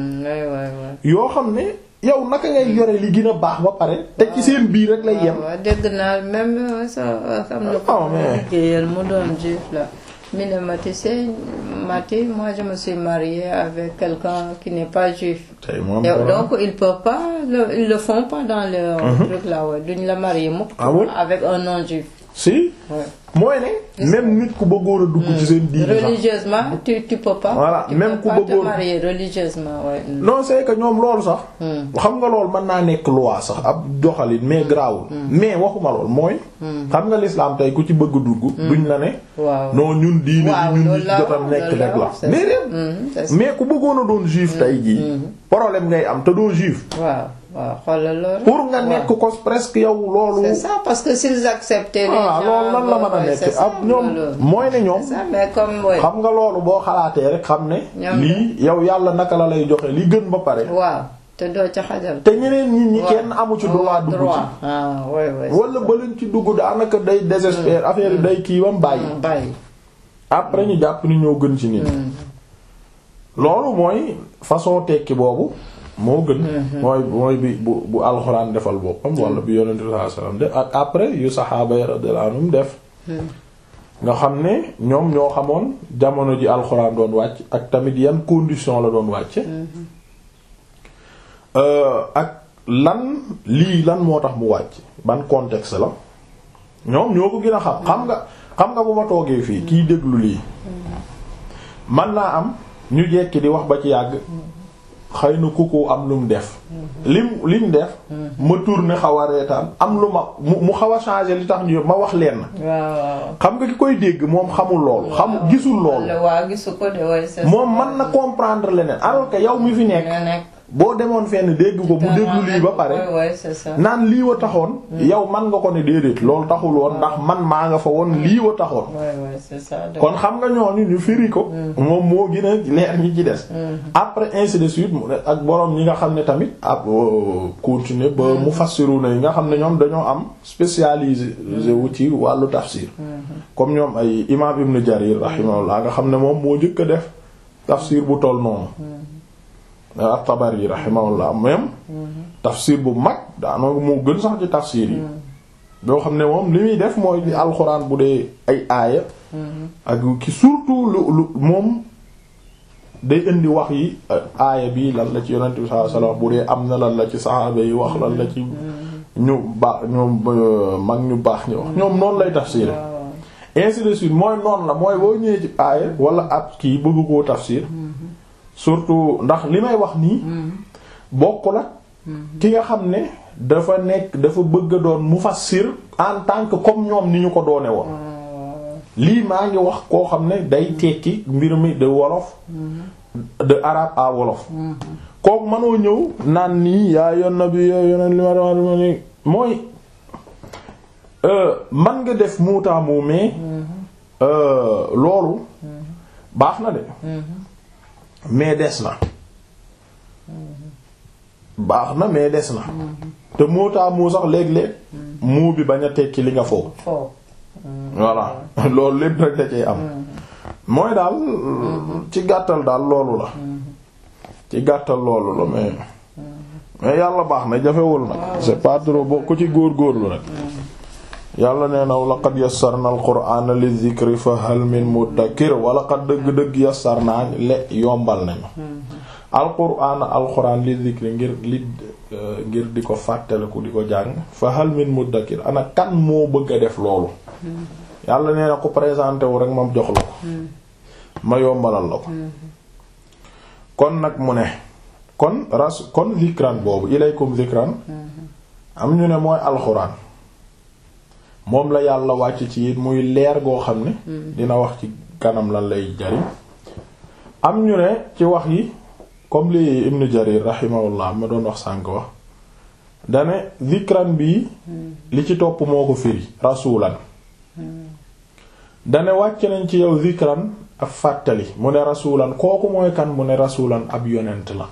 [SPEAKER 1] yoo xam ne yow naka ngay yore li gën a baax ba pare te ci seen biir rek lay yem.
[SPEAKER 2] waaw dégg naa même sa xam na ko liggéeyal mu doon juif la mi ne ma tu sais Mati moi je me suis mariée avec quelqu'un qui n'est pas juif. donc ils peuvent pas ils le font pas dans leur truc là ouais duñ la marier mukk avec un non juif.
[SPEAKER 1] si mooy ne même nit ku bëggoon a dugg ci seen diine sax
[SPEAKER 2] religieusement tu tu peux pas
[SPEAKER 1] voilà même ku bëggoon
[SPEAKER 2] te marier religieusement ouais.
[SPEAKER 1] non c'est que ñoom loolu sax xam nga loolu mën naa nekk loi sax ab doxalin mais grawul mais waxuma lool mooy xam nga l'islam tey ku ci bëgg dugg duñ la ne non ñun diine ji ñun nit jotam nekk rek la mais mais ku bëggoon a doon juif tey jii problème ngay am te doo juif
[SPEAKER 2] waaw waaw xoolal loolu.
[SPEAKER 1] pour nga nekk ko presque yow loolu.
[SPEAKER 2] c'est ça parce que s'ils acceptaient.
[SPEAKER 1] ah loolu lan la mën a nekk ab ñoom mooy ne ñoom.
[SPEAKER 2] mais comme
[SPEAKER 1] xam nga loolu boo xalaatee rek xam ne. lii yow yàlla naka la lay joxe li gën ba pare.
[SPEAKER 2] waaw te doo ca xajal.
[SPEAKER 1] te ñeneen nit ñi kenn amu ci droit dugg ci.
[SPEAKER 2] ah oui oui.
[SPEAKER 1] wala ba leen ci dugg daanaka day désespérer affaire yi day kii bam bàyyi.
[SPEAKER 2] bàyyi.
[SPEAKER 1] après ñu jàpp ni ñoo gën ci nit. loolu mooy façon tekki boobu. moo gën mooy mooy bi bu bu alxuraan defal boppam wala bi yonente sallallahu alayhi wasallam def ak après yu saxaaba yi radiyallahu anhum def nga xam ne ñoom ñoo xamoon jamono ji alxuraan doon wàcc ak tamit yan condition la doon wàcce ak lan lii lan moo tax mu wàcc ban contexte la ñoom ñoo ko gën a xam xam nga xam nga bu ma toogee fii kiy déglu lii man naa am ñu jekki di wax ba ci yàgg xëy na kuku am lu mu def lim lim def ma tourner xaw a reetaan am lu ma mu xaw a changer li tax ñu ma wax leen xam nga ki koy dégg moom xamul loolu xam gisul loolu moom mën na comprendre leneen alors que yow mi fi nekk boo demoon fenn dégg ko bu déglu lii ba pare naan lii wa taxoon yow man nga ko ne déedéet loolu taxul woon ndax man maa nga fa woon lii wa taxoon kon xam nga ñooñu ñu firi ko moom moo gën a leer ñi ci des après ainsi de suite ak borom ñi nga xam ne tamit ab continuer ba mu fassiru na yi nga xam ne ñoom dañoo am spécialisé wu ci wàllu tafsir comme ñoom ay imam Ibn Jarir rahimahullah nga xam ne moom moo njëkk a def tafsir bu toll noonu at-Tabari rahimahullah même tafsir bu mag daanaka moo gën sax ci tafsir yi boo xam ne moom li muy def mooy li alxuraan bu dee ay aaya ak ki surtout lu lu moom day indi wax yi aaya bi lan la ci yonent bi sallallahu alayhi wasallam bu dee am na lan la ci saxaaba yi wax lan la ci ñu baax ñoom mag ñu baax ñu wax ñoom noonu lay tafsir ainsi de suite mooy noonu la mooy boo ñëwee ci aaya wala ab kii bëgg koo tafsir surtout ndax li may wax nii bokk la ki nga xam ne dafa nekk dafa bëgg a doon mufassir en tant que comme ñoom ni ñu ko doone woon lii maa ngi wax koo xam ne day tekki mbir mi de wolof de arabe à wolof kooku mënoo ñëw naan nii yaa yon na bi yaa yoneen li ma dama ni mooy man nga def muutaamu mais loolu baax na de mais des na baax na mais des na te muutaamu sax léeg-léeg muu bi bañ a tekki li nga foog voilà loolu lépp rek da cee am mooy daal ci gàttal daal loolu la ci gàttal loolu la mais mais yàlla baax na jafewul nag c'est pas trop boo ku ci góor-góorlu rek yàlla nee na laqad yassarna al-qur'ana lidh-dhikri fa hal min muddakir wala qad dëgg-dëgg yassarna le yombal nañu al-qur'ana al-qur'an lidh-dhikri ngir li ngir di ko fàttaliku di ko jàng fa hal min muddakir ana kan moo bëgg a def loolu yàlla nee na ko présenté wu rek moom jox la ko ma yombalal la ko kon nag mu ne kon ras kon zikran boobu ilaykum zikran am ñu ne mooy alxuraan moom la yàlla wàcc ci it muy leer goo xam ne dina wax ci kanam lan lay jariñ am ñu ne ci wax yi comme li ibn jarir rahimahullah ma doon wax sànk wax dane zikran bii li ci topp moo ko firi rasulan dane wàcc nañ ci yow zikran ab fàttali mu ne rasulan kooku mooy kan mu ne rasulan ab yonent la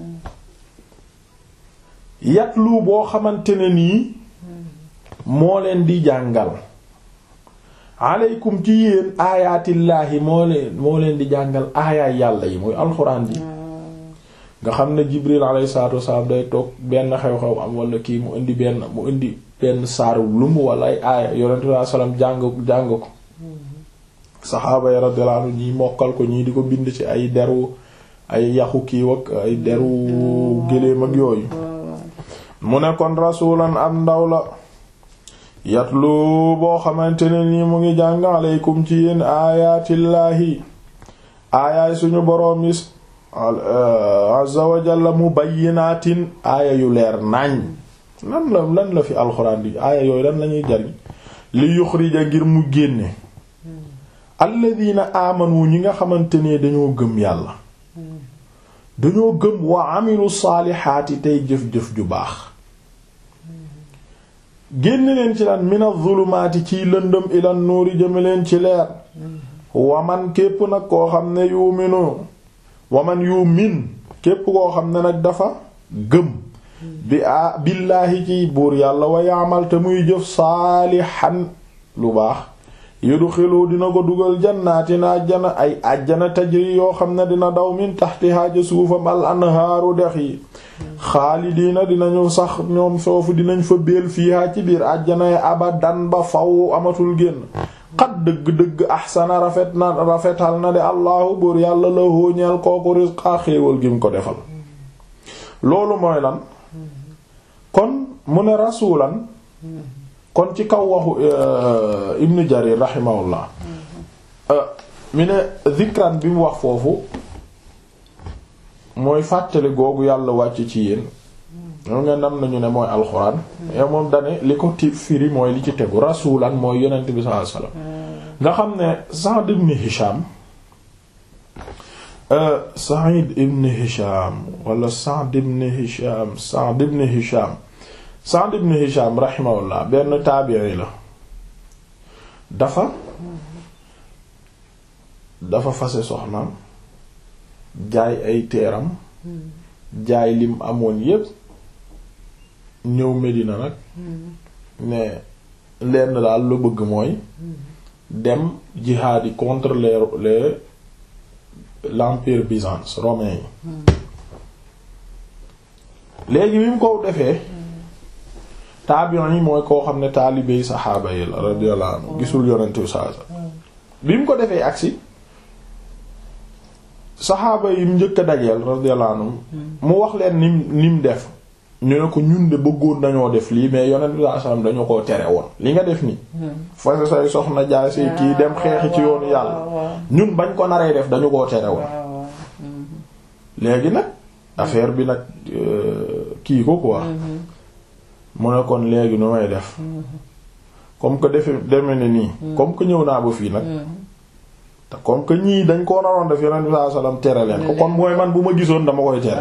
[SPEAKER 1] yatlu boo xamante ne nii moo leen di jàngal aleykum ci yéen aayaatillaahi moo leen moo leen di jàngal aayaay yàlla yi muy alxuraan ji nga xam ne jibril alayhi salaatu wasalaam day toog benn xew-xew am wala kii mu indi benn mu indi benn saaru lumb wala ay aaya yonent bi salaam jàng jàng ko saxaaba yi radiyallahu anhu ñii mokkal ko ñii di ko bind ci ay deru ay yaxu kiiw ak ay deru géléem ak yooyu mu ne kon rasulan am ndaw la yatlu boo xamante ne nii mu ngi jàng aleykum ci yéen aayaatillaahi aayaay suñu boroom yi azza wa jalla mubayyinaatin aaya yu leer nañ lan la lan la fi alxuraan di aaya yooyu lan lañuy jariñ li yuxrija ngir mu génne alladina amanu ñi nga xamante ne dañoo gëm yàlla dañoo gëm wa amilu saalihaati tey jëf-jëf ju baax génn leen ci lan mina zulumaati ciy lëndëm ilan nuuri jëme leen ci leer waman képp nag koo xam ne yuminu waman yumin képp koo xam ne nag dafa gëm bi a billaahi ci buur yàlla wa yaamal te muy jëf saalihan lu baax yudxilu dina ko dugal jannaatin àjjana ay àjjana tajri yoo xam ne dina daw min taxtihaa ca suufam al anhaaru dex yi xaalidiina dinañu sax ñoom foofu dinañ fa béel fiihaa ci biir àjjana yi abadan ba faw amatul génn xat dëgg-dëgg ahsana rafet na rafetal na de allahu buur yàlla la hóoñeel kooku risqaa xéewal gi mu ko defal loolu mooy lan kon mu ne rasulan kon ci kaw waxu ibnu jarir rahimahullah mi ne zikran bi mu wax foofu mooy fàttali googu yàlla wàcc ci yéen ñoo ngeen am nañu ne mooy alxuraan yow moom dane li ko ti firi mooy li ci tegu rasulan mooy yonent bi sallallahu alayhi wasallam nga xam ne Sa'd ibn Hisham Sa'id ibn Hisham wala Sa'd ibn Hisham Sa'd ibn Hisham Sa'd ibn Hisham rahimahullah benn taabi'i la dafa dafa fase soxnaam jaay ay teeram jaay lim amoon yépp ñëw Medina nag ne lenn daal lu bëgg mooy dem jihaad yi contre les les l'empire byzance romain yi léegi bi mu ko defee taabiyon yi mooy koo xam ne taalibey saxaaba yi la radiyallahu anhu gisul yonente bi saa bi mu ko defee agsi saxaaba yi mu njëkk a dajeel radiyallahu anhu mu wax leen nim nim def ñu ne ko ñun de bëggoon nañoo def lii mais yonent bi sallallahu alayhi wasallam dañu koo tere woon li nga def nii fase say soxna jaay say kii dem xeexi ci yoonu yàlla ñun bañ ko naree def dañu koo tere woon léegi nag affaire bi nag kii ko quoi mu ne kon léegi nu may def comme que defe deme ne nii comme que ñëw naa ba fii nag te comme que ñii dañ koo naroon def yonent bi sallallahu alayhi wasallam tere leen ko kon mooy man bu ma gisoon dama koy tere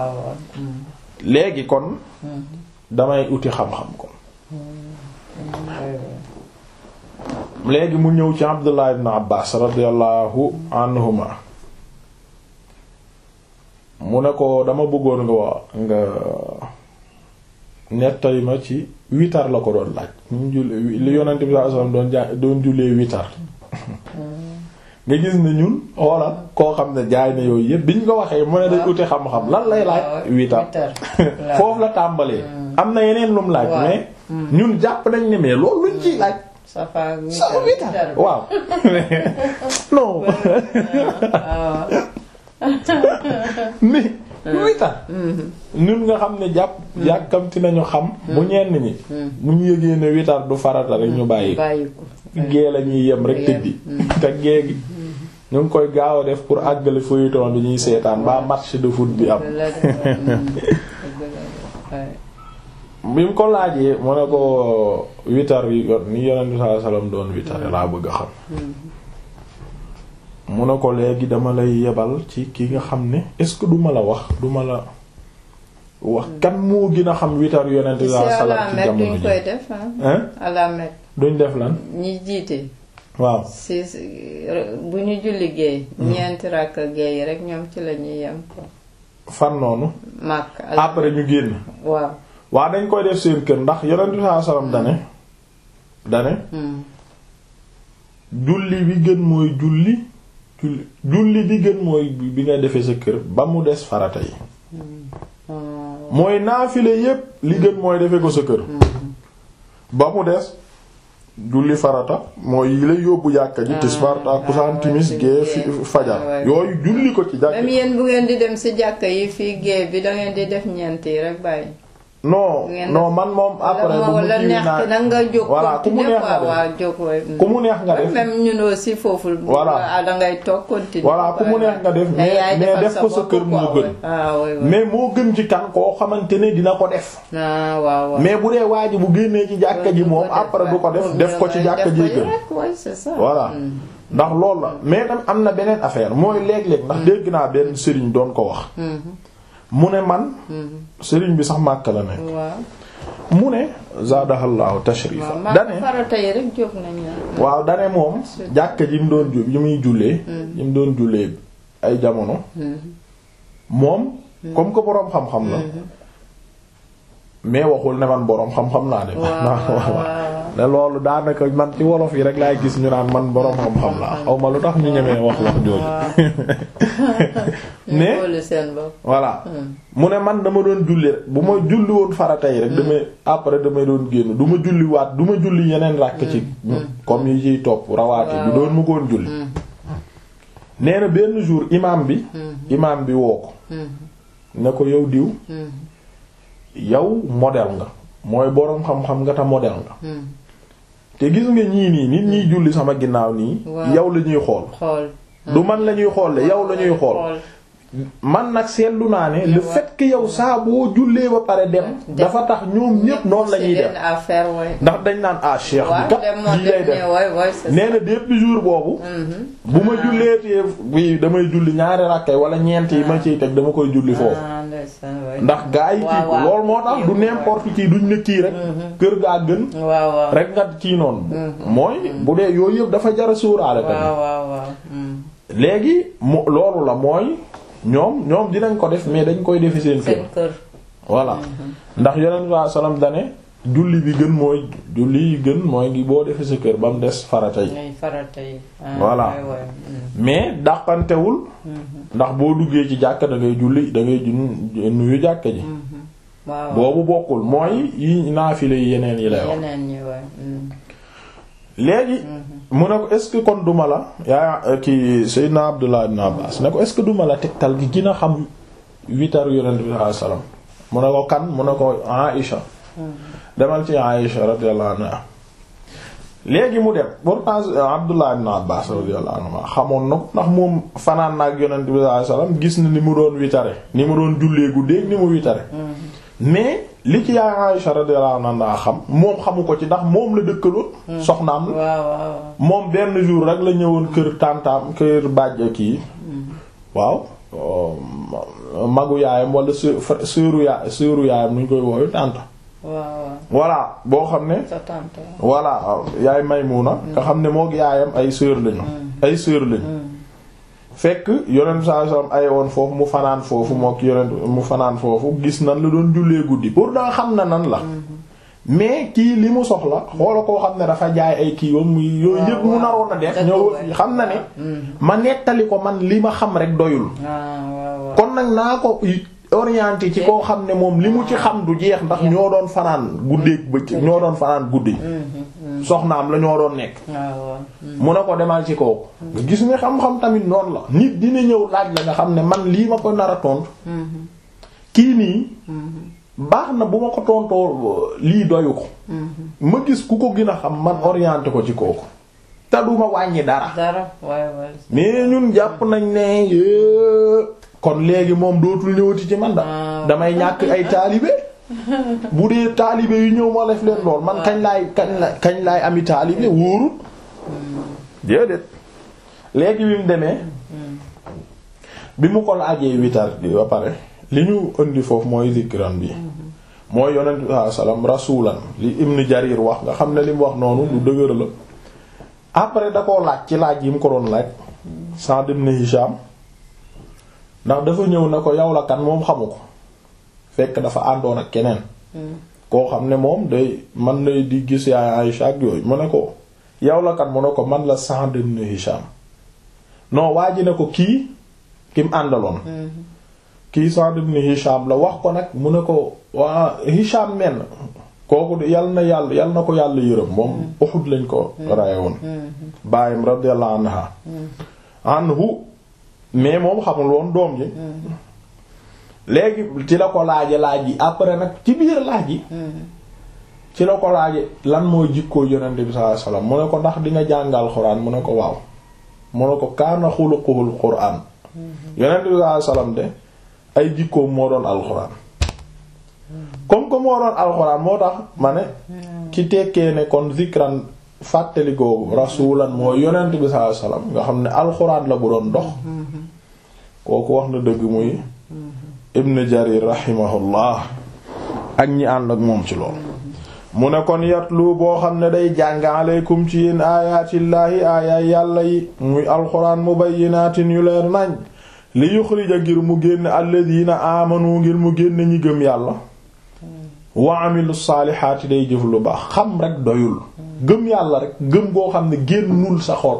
[SPEAKER 1] léegi kon damay uti xam-xam kon léegi mu ñëw ci Abdullah ibn Abbas radiyallahu anhuma mu ne ko dama bëggoon nga wa nga nettali ma ci witar la ko doon laaj ñu julli li yonent bi sallallahu alayhi wasallam doon ja doon jullee witar nga gis ne ñun xoolal koo xam ne jaay na yooyu yëpp biñ ko waxee mu ne day uti xam-xam lan lay laaj witar foofu la tàmbalee am na yeneen lum laaj mais ñun jàpp nañ ne mais loolu luñ ciy laaj
[SPEAKER 2] safa
[SPEAKER 1] witar waaw non mais witar ñun nga xam ne jàpp yàkkamti nañu xam bu ñenn ñi bu ñu yëgee ne witar du farata rek ñu bàyyi ko gée la ñuy yem rek tëddi te gée gi ñu ngi koy gaaw a def pour àggale feuilleton bi ñuy seetaan ba match de foot bi am bi mu ko laajee mu ne ko witar yi ni yonent bi sallallahu alayhi wasallam doon witar laa bëgg a xam mu ne ko léegi dama lay yebal ci ki nga xam ne est-ce que duma la wax duma la wax kan moo gën a xam witar yonent bi sallallahu alayhi wasallam ci jamono
[SPEAKER 2] duñ koy def
[SPEAKER 1] hein
[SPEAKER 2] à la Mecque
[SPEAKER 1] duñ def lan
[SPEAKER 2] ñi jiite
[SPEAKER 1] waaw
[SPEAKER 2] si bu ñu julli géey ñeenti rakk géey rek ñoom ci la ñuy yem ko
[SPEAKER 1] fan noonu
[SPEAKER 2] Makka
[SPEAKER 1] après ñu génn
[SPEAKER 2] waaw
[SPEAKER 1] waa dañ koy def seen kër ndax yonent bi sallallahu alayhi wasallam dane dane julli bi gën mooy julli julli julli bi gën mooy bi nga defee sa kër ba mu des farata yi mooy naafile yépp li gën mooy defee ko sa kër ba mu des julli farata mooy yi lay yóbbu jàkka ji tisbaar takkusaan timis gée fajar yooyu julli ko ci jàkka
[SPEAKER 2] même yéen bu ngeen di dem ci jàkka yi fii gée bi da ngeen di def ñeent yi rek bàyyi
[SPEAKER 1] non non man moom après bu mu
[SPEAKER 2] la neex na nga jóg
[SPEAKER 1] voilà ku mu neex nga def
[SPEAKER 2] waaw jóg
[SPEAKER 1] ku mu neex nga def
[SPEAKER 2] même ñun aussi foofu
[SPEAKER 1] voilà
[SPEAKER 2] da ngay toog continuer
[SPEAKER 1] voilà ku mu neex nga def mais mais def ko sa kër moo gën mais moo gën ci kan koo xamante ne dina ko def
[SPEAKER 2] ah waaw waaw
[SPEAKER 1] mais bu dee waa ji bu génnee ci jàkka ji moom après du ko def def ko ci jàkka ji gën
[SPEAKER 2] c'est ça
[SPEAKER 1] voilà ndax loolu la mais tam am na beneen affaire mooy léeg-léeg ndax dégg naa benn sëriñ doon ko wax mu ne man sëriñ bi sax màkk la nekk mu ne zaadahallahu tashrifa dane waaw dane moom jàkka ji mu doon yi muy jullee yi mu doon jullee ay jamono moom comme que boroom xam-xam la mais waxul ne man boroom xam-xam laa de ne loolu daanaka man ci wolof yi rek laay gis ñu naan man boroom xam-xam laa xaw ma lu tax ñu ñemee wax wax jooju mais voilà mu ne man dama doon julli rek bu ma julli woon farata yi rek damay après damay doon génn du ma julli waat du ma julli yeneen ràkk ci comme yi ciy topp rawaate bi doon ma koon julli nee na benn jour imam bi imam bi woo ko ne ko yow diw yow modèle nga mooy boroom xam-xam nga ta modèle nga te gis nga ñii nii nit ñiy julli sama ginnaaw nii yow la ñuy xool du man la ñuy xool yow la ñuy xool man nag seetlu naa ne le fait que yow saa boo jullee ba pare dem dafa tax ñoom ñépp noonu la ñuy def ndax dañ naan ah cheikh bi kat lii lay def nee na depuis jour boobu bu ma julleetee bi damay julli ñaari rakkay wala ñeent yi ma ciy teg dama koy julli foofu ndax gaa yi kii loolu moo tax du n'importe qui duñ ne kii rek kër gaa gën rek nga kii noonu mooy bu dee yooyu yëpp dafa jara suuraale tamit léegi mu loolu la mooy ñoom ñoom dinañ ko def mais dañ koy defi seen kër voilà ndax yonent bi sallam dane julli bi gën mooy julli yi gën mooy ngi boo defe sa kër ba mu des farata yi voilà mais dàqantewul ndax boo duggee ci jàkka da ngay julli da ngay nuyu jàkka ji boobu bokkul mooy yi naafile yi yeneen yi lay wax léegi mu ne ko est-ce que kon duma la yaa ki Seydina Abdullah ibn Abbas ne ko est-ce que duma la tegtal gi gën a xam witaru yonent bi sallallahu alayhi wasallam mu ne ko kan mu ne ko Aïcha demal ci Aïcha radiyallahu anha léegi mu dem pourtant Abdullah ibn Abbas radiyallahu anhu xamoon na ko ndax moom fanaan na ak yonent bi sallallahu alayhi wasallam gis na ni mu doon witare ni mu doon jullee guddeeg ni mu witare mais li ci yaay Aisha radiyallahu anha xam moom xamu ko ci ndax moom la dëkkaloon soxnaam la
[SPEAKER 2] waaw waaw
[SPEAKER 1] moom benn jour rek la ñëwoon kër tàntaam kër bàjj kii waaw magu yaayam wala sœuru yaay sœuru yaayam nu ñu koy wooyu tànta
[SPEAKER 2] waaw
[SPEAKER 1] voilà boo xam ne
[SPEAKER 2] sa tante
[SPEAKER 1] voilà yaay Maymuna nga xam ne mook yaayam ay sœur lañu ay sœur lañu fekk yonent saa sallam ay woon foofu mu fanaan foofu mook yonent mu fanaan foofu gis nan la doon jullee guddi pour daa xam na nan la mais kii li mu soxla xoola koo xam ne dafa jaay ay kii yoon muy yooyu yëpp mu naroon a def ñëw xam na ne ma nettali ko man li ma xam rek doyul kon nag naa ko orienté ci koo xam ne moom li mu ci xam du jeex ndax ñoo doon fanaan guddeeg bëccëg ñoo doon fanaan guddi soxnaam la ñoo doon nekk mu ne ko demal ci kooku nga gis nga xam-xam tamit noonu la nit dina ñëw laaj la nga xam ne man lii ma ko nar a tontu kii nii baax na bu ma ko tontoo lii doyu ko ma gis ku ko gën a xam man orienté ko ci kooku te du ma wàññi dara
[SPEAKER 2] dara waay waay
[SPEAKER 1] mais ñun jàpp nañ ne kon léegi moom dootul ñëwati ci man da damay ñàkk ay taalibe bu dee taalibe yu ñëw ma def leen lool man kañ laay kañ la kañ laay ami taalibe wóorul déedéet léegi bi mu demee bi mu ko laajee witar bi ba pare li ñu indi foofu mooy zikran bi mooy yonent bi sallallahu alayhi wasallam rasulan li Ibn Jarir wax nga xam ne li mu wax noonu lu dëgër la après da koo laaj ci laaj yi mu ko doon laaj Sa'd ibn Hisham ndax dafa ñëw ne ko yow la kan moom xamu ko fekk dafa àndoon ak keneen koo xam ne moom day man na di gis yaay Aïcha ak yooyu mu ne ko yow la kan mu ne ko man la Sa'd ibn Hisham non waa ji ne ko kii ki mu àndaloon kii Sa'd ibn Hisham la wax ko nag mu ne ko waa Hisham menn kooku yal na yàlla yal na ko yàlla yërëm moom Uhud lañ ko raye woon bàyyam radiyallahu anha anhu mais moom xamul woon doom ji léegi ci la ko laaje laaj yi après nag ci biir laaj yi ci la ko laaje lan mooy jikkoo yonente bi sallallahu alayhi wasallam mu ne ko ndax di nga jàngal xuraan mu ne ko waaw mu ne ko kaana xuluquhul quraan yonente bi sallallahu alayhi wasallam de ay jikkoom moo doon alxuraan comme que moo doon alxuraan moo tax ma ne ki tekkee ne kon zikran fàttali googu rasulan mooy yonent bi sallallahu alayhi wasallam nga xam ne alxuraan la bu doon dox kooku wax na dëgg muy ibn jarir rahimahullah ak ñi ànd ak moom ci lool mu ne kon yatlu boo xam ne day jàng aleykum ci yéen aayaatillaahi aayaay yàlla yi muy alxuraan mubayyinaatin yu leer nañ li yuxrija ngir mu génn alladina amanu ngir mu génn ñi gëm yàlla wa amilu saalihaati day jëf lu baax xam rek doyul gëm yàlla rek gëm goo xam ne génnul sa xol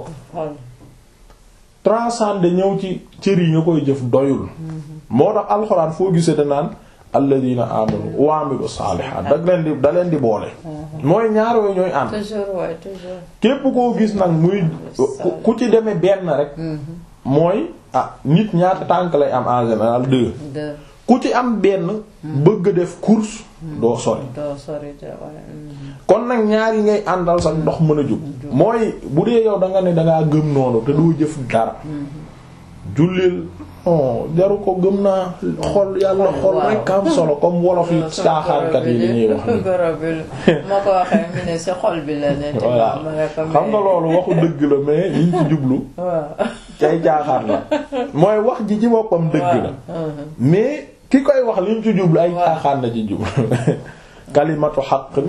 [SPEAKER 1] transcender ñëw ci cër yi nga koy jëf doyul moo tax alxuraan foo gisee danaan alladina amanu wa amilu saalihaat da leen di da leen di boole mooy ñaar yooyu ñooy ànd
[SPEAKER 2] toujours waay toujours
[SPEAKER 1] képp koo gis nag muy ku ci demee benn rek mooy ah nit ñaata tànk lay am en général deux
[SPEAKER 2] deux
[SPEAKER 1] ku ci am benn bëgg def course doo sori
[SPEAKER 2] doo sori de waay
[SPEAKER 1] kon nag ñaar yi ngay àndal sax ndox mën a jóg mooy bu dee yow da nga ne dangaa gëm noonu te doo jëf dara jullil non jaru ko gëm naa xol yàlla xol rek am solo comme wolof yi caaxaankat yi li ñuy wax ni
[SPEAKER 2] goro bi ma ko waxee mu ne si xol bi la ne
[SPEAKER 1] voilà xam nga loolu waxu dëgg la mais liñ ci jublu
[SPEAKER 2] waaw
[SPEAKER 1] cay caaxaan la mooy wax ji ci boppam dëgg la mais ki koy wax liñ ci jublu ay caaxaan la ci jublu kalimatu xaq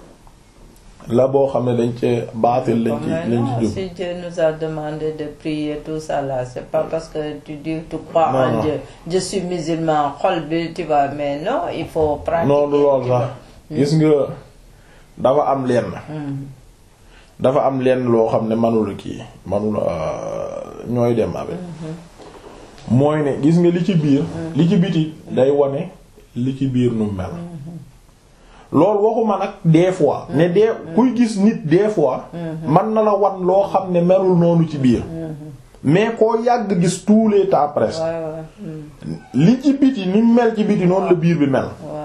[SPEAKER 1] la boo xam ne dañ ci baatil lañ ci lañ ci jublu
[SPEAKER 2] si Dieu nous a demandé de prier tout ça là c'est pas parce que tu dis tu crois
[SPEAKER 1] Non,
[SPEAKER 2] en
[SPEAKER 1] non.
[SPEAKER 2] Dieu je suis musulman xol bi tu vois mais non il faut pratiquer
[SPEAKER 1] non du lool
[SPEAKER 2] tu
[SPEAKER 1] sax
[SPEAKER 2] vois.
[SPEAKER 1] gis nga dafa am lenn
[SPEAKER 2] Mm.
[SPEAKER 1] dafa am lenn loo xam ne manula kii manula ñooy dem avec mooy ne gis nga li ci biir li ci biti day wane li ci biir nu mel loolu waxuma nag des fois ne des kuy gis nit des fois man na la wan loo xam ne melul noonu ci biir mais koo yàgg gis tous les temps presque
[SPEAKER 2] waaw waaw mm.
[SPEAKER 1] li ci biti ni mu mel ci biti noonu la biir bi mel
[SPEAKER 2] waaw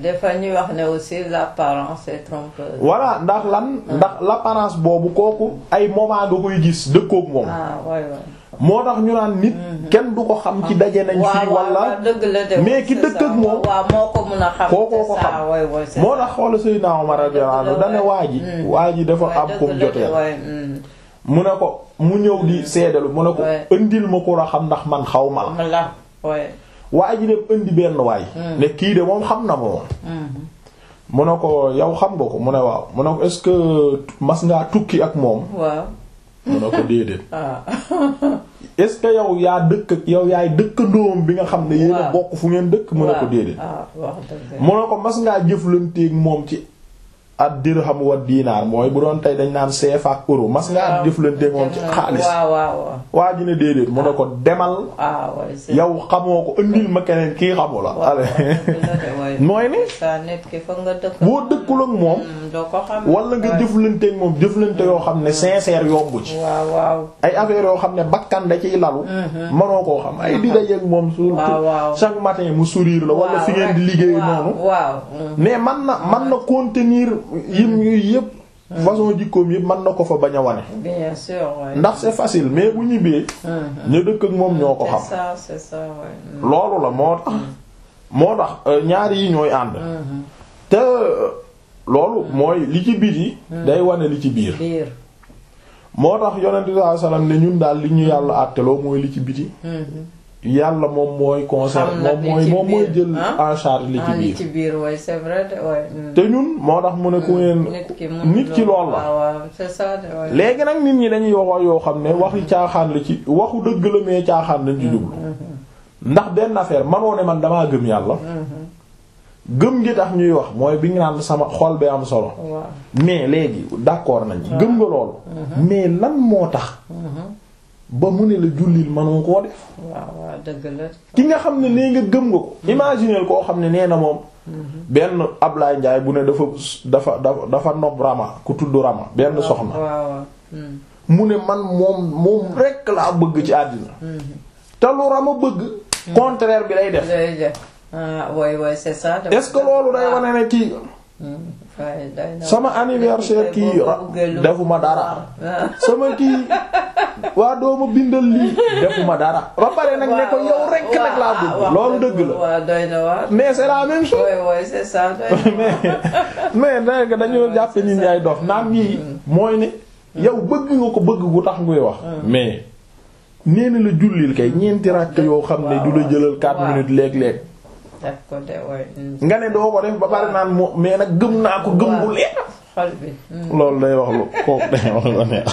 [SPEAKER 2] des fois ñuy wax ne aussi l'apparence est trompeuse.
[SPEAKER 1] voilà ndax lan ndax l'apparence boobu kooku ay moment nga koy gis dëkkook moom
[SPEAKER 2] ah waay waay.
[SPEAKER 1] moo tax ñu naan nit kenn du ko xam ci daje nañ fii wala
[SPEAKER 2] dëgg la de
[SPEAKER 1] mais ki dëkk ak moom
[SPEAKER 2] waaw moo ko mun a xam.
[SPEAKER 1] kookoo ko
[SPEAKER 2] c'est ça,
[SPEAKER 1] xam
[SPEAKER 2] waay waay, c'est
[SPEAKER 1] moo
[SPEAKER 2] ça.
[SPEAKER 1] tax xoola Seydina Omar radiyallahu anhu dane waa ji waa ji dafa
[SPEAKER 2] waay
[SPEAKER 1] am
[SPEAKER 2] dëgg
[SPEAKER 1] kum
[SPEAKER 2] la de,
[SPEAKER 1] joteel
[SPEAKER 2] waay, mm.
[SPEAKER 1] mu ne ko mu ñëw di seedalu mu ne ko
[SPEAKER 2] Ouais.
[SPEAKER 1] indil ma ko la xam ndax man xaw ma la
[SPEAKER 2] la waay.
[SPEAKER 1] waa ji dem indi benn waay ne kii de moom xam na ma moom
[SPEAKER 2] Mhm.
[SPEAKER 1] mu ne ko yow xam nga ko mu ne waaw mu ne ko est-ce que mas ngaa tukki ak moom
[SPEAKER 2] waaw.
[SPEAKER 1] mu ne ko déedéet
[SPEAKER 2] ah.
[SPEAKER 1] est-ce que yow yaa dëkk ak yow yaay dëkkandoom bi nga xam ne yéen a
[SPEAKER 2] Waaw.
[SPEAKER 1] bokk fu ngeen dëkk mu ne ko
[SPEAKER 2] waaw.
[SPEAKER 1] déedéet
[SPEAKER 2] ah wax dëgg.
[SPEAKER 1] mu ne ko mas ngaa jëflanteeg moom ci ad dirham wa diinaar mooy bu doon tey dañ naan CFA ak euro mas ngaa jëflanteeg moom ci xaalis
[SPEAKER 2] waaw waaw waaw.
[SPEAKER 1] waa ji ne déedéet mu ne ko demal
[SPEAKER 2] ah waay. c'est-
[SPEAKER 1] yow xamoo ko indil ma keneen kii xamu la
[SPEAKER 2] waaw
[SPEAKER 1] allez
[SPEAKER 2] dëgg la de, waay.
[SPEAKER 1] mooy ni
[SPEAKER 2] sa nit ki foog nga dëkk.
[SPEAKER 1] boo dëkkul ak moom
[SPEAKER 2] Mm, doo ko xam.
[SPEAKER 1] wala nga
[SPEAKER 2] waay.
[SPEAKER 1] jëflanteeg moom jëflante yoo xam ne sincère yombu ci
[SPEAKER 2] waaw waaw.
[SPEAKER 1] ay affaires yoo xam ne bakkan da ciy lalu mënoo koo xam ay di dajeeg moom su
[SPEAKER 2] waaw waaw.
[SPEAKER 1] chaque matin mu sourire la wala fi ngeen di liggéey
[SPEAKER 2] waaw,
[SPEAKER 1] noonu
[SPEAKER 2] waaw. mm.
[SPEAKER 1] mais man na man na contenir yim yu yëpp façon jikkoom yëpp man na ko fa bañ a wane
[SPEAKER 2] bien sûr waay.
[SPEAKER 1] ndax c'est facile mais bu ñibbee ñu dëkk ak moom ñoo ko
[SPEAKER 2] c'est
[SPEAKER 1] xam
[SPEAKER 2] ça c'est ça waay. mm.
[SPEAKER 1] loolu la moo tax moo tax euh, ñaari yi ñooy ànd te euh, loolu mooy li ci biti day wane li ci biir
[SPEAKER 2] biir.
[SPEAKER 1] moo tax yonent bi sallallahu alayhi wasallam ne ñun daal li ñu yàlla àtteloo mooy li ci biti yàlla moom mooy concerne
[SPEAKER 2] Xam na
[SPEAKER 1] moom
[SPEAKER 2] li
[SPEAKER 1] mooy
[SPEAKER 2] ci
[SPEAKER 1] moom mooy
[SPEAKER 2] biir,
[SPEAKER 1] jël
[SPEAKER 2] ah?
[SPEAKER 1] en charge li ci
[SPEAKER 2] ah li
[SPEAKER 1] biir
[SPEAKER 2] ci biir waay c'est vrai de waay. mm.
[SPEAKER 1] te ñun moo tax mu ne ku ngeen
[SPEAKER 2] nit ki mun
[SPEAKER 1] nit ki lool la
[SPEAKER 2] waaw waaw c'est ça de waay.
[SPEAKER 1] léegi nag nit ñi dañuy wax yoo xam ne waxi caaxaan la ci waxu dëgg la mais caaxaan lañ ci jublu ndax benn affaire manoo ne man damaa gëm yàlla gëm gi tax ñuy wax mooy bi nga naan sama xol bi am solo
[SPEAKER 2] waaw.
[SPEAKER 1] mais léegi d'accord nañ gëm nga loolu mais lan moo tax ba mu ne la jullil manoo koo def
[SPEAKER 2] waaw waaw dëgg la.
[SPEAKER 1] ki nga xam ne nee nga gëm nga ko imaginer koo xam ne nee na moom benn Ablaye Ndiaye bu ne dafa dafa dafa dafa nob Rama ku tudd Rama benn soxna
[SPEAKER 2] waaw waaw. mm.
[SPEAKER 1] mu ne man moom moom rekk laa bëgg ci àddina te lu Rama bëgg contraire bi lay def
[SPEAKER 2] day def ah waay waay c'est ça. de-
[SPEAKER 1] est-ce que loolu day wane ne kii
[SPEAKER 2] Mm. waay day na-
[SPEAKER 1] sama anniversaire kii
[SPEAKER 2] boo
[SPEAKER 1] ra-
[SPEAKER 2] ko bëggee lu-
[SPEAKER 1] defuma dara
[SPEAKER 2] Ah.
[SPEAKER 1] sama kii waa dooma bindal lii defuma dara ba pare nag ne ko yow rekk nag laa bëgg loolu dëgg la
[SPEAKER 2] waaw doy na waar.
[SPEAKER 1] mais c'est la même chose
[SPEAKER 2] waay waay c'est ça doy na waar.
[SPEAKER 1] mais mais danga dañoo jàppe nit ñi ay dof naan yii mooy ne yow bëgg nga ko bëgg gu tax nguy wax mais nee na la jullil kay ñeenti ràkk yoo xam ne du la jëlal 4
[SPEAKER 2] waaw.
[SPEAKER 1] minutes léeg-léeg
[SPEAKER 2] def ko de waay. mm.
[SPEAKER 1] nga ne doo ko def ba pare naan moo mais nag gëm naa ko gëm bu leer
[SPEAKER 2] xol bi. mm.
[SPEAKER 1] loolu day wax lu kooku day wax lu neex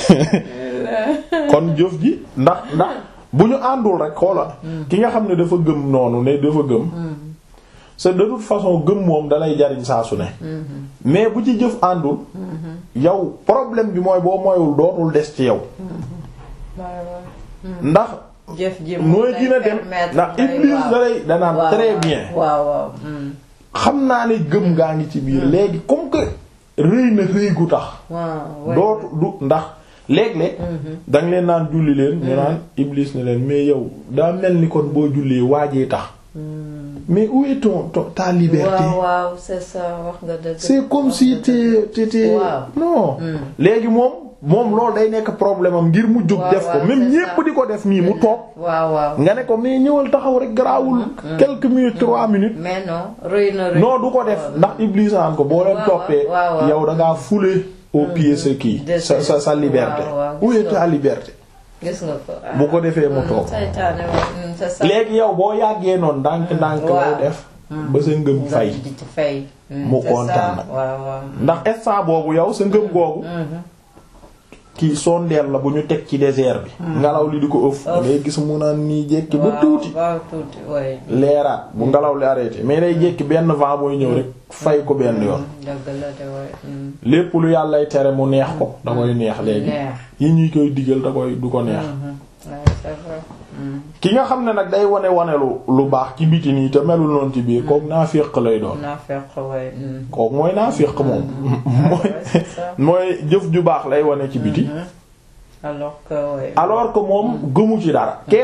[SPEAKER 1] kon jëf ji ndax ndax bu ñu àndul rek xoola ki nga xam ne dafa gëm noonu ne dafa gëm c'est de toute façon gëm moom dalay jariñ saa su ne mais bu ci jëf àndul yow problème bi mooy boo moywul dootul des ci yow
[SPEAKER 2] waay waay.
[SPEAKER 1] ndax
[SPEAKER 2] jëf ji
[SPEAKER 1] nooy dina dem ndax Iblis dalay danaan très bien
[SPEAKER 2] waaw waaw. mm.
[SPEAKER 1] xam naa ne gëm ngaa ngi ci biir léegi comme que rëy na rëy gu tax
[SPEAKER 2] waaw waay.
[SPEAKER 1] dootu du ndax léeg-léeg danga leen naan julli leen ñu naan Iblis ne leen mais yow daa mel ni kon boo jullee waajee tax mais où est ton ton ta liberté
[SPEAKER 2] waaw waaw c'est ça wax nga dëgg.
[SPEAKER 1] c'est comme si t'es t'étais
[SPEAKER 2] Waaw.
[SPEAKER 1] non léegi moom moom loolu day nekk problème am ngir mu jóg
[SPEAKER 2] Waaw,
[SPEAKER 1] def ko
[SPEAKER 2] waaw,
[SPEAKER 1] même
[SPEAKER 2] c'est
[SPEAKER 1] ñépp
[SPEAKER 2] ça.
[SPEAKER 1] di ko def nii mu toog
[SPEAKER 2] waaw waaw.
[SPEAKER 1] nga ne ko mais ñëwal taxaw rek garaawul quelques minutes trois minutes
[SPEAKER 2] mais non rëy na rëy.
[SPEAKER 1] non du ko def ndax Iblis naan ko boo leen
[SPEAKER 2] waaw,
[SPEAKER 1] toppee
[SPEAKER 2] waaw, waaw.
[SPEAKER 1] yow da ngaa fouler au pied sa kii
[SPEAKER 2] De
[SPEAKER 1] sa sa sa liberté
[SPEAKER 2] waaw, waaw,
[SPEAKER 1] où
[SPEAKER 2] gis
[SPEAKER 1] est
[SPEAKER 2] nga
[SPEAKER 1] ta liberté
[SPEAKER 2] gis nga ko. ah.
[SPEAKER 1] bu ko defee mu toog
[SPEAKER 2] saytaane waaw, mm, c'est ça.
[SPEAKER 1] léegi yow boo yàggee noonu ndànk ndànk lay
[SPEAKER 2] waaw.
[SPEAKER 1] def ba sa ngëm
[SPEAKER 2] nga
[SPEAKER 1] fay
[SPEAKER 2] di ci fay. Mm,
[SPEAKER 1] Mu
[SPEAKER 2] c'est ça.
[SPEAKER 1] kontaan nag.
[SPEAKER 2] waaw waaw.
[SPEAKER 1] ndax instant boobu yow sa ngëm googu kii sondeel la bu ñu teg ci désert bi ngelaw li di ko ëff
[SPEAKER 2] Ëff.
[SPEAKER 1] ngay gis mu naan nii jékki ba
[SPEAKER 2] waaw,
[SPEAKER 1] tuuti
[SPEAKER 2] waaw tuuti waay.
[SPEAKER 1] leeraat bu ngelaw li arrêté mais day jékki benn vent mooy ñëw rek fay ko benn yoon
[SPEAKER 2] dëgg la de waay. mm.
[SPEAKER 1] lépp lu yàllay tere mu neex ko da koy neex léegi
[SPEAKER 2] neex.
[SPEAKER 1] yi ñuy koy digal da koy du ko neex
[SPEAKER 2] Mhm. Ouais, c'est vrai. Mm.
[SPEAKER 1] ki nga xam ne nag day wane wane lu lu baax ci biti nii te melul noonu ci biir kooku naafiq lay doon
[SPEAKER 2] naa fekk waay. mm.
[SPEAKER 1] kooku mooy naafiq moom mooy
[SPEAKER 2] Ouais, c'est ça.
[SPEAKER 1] mooy jëf ju baax lay wane ci biti
[SPEAKER 2] alors que waay.
[SPEAKER 1] alors que moom gëmu ci dara kee nag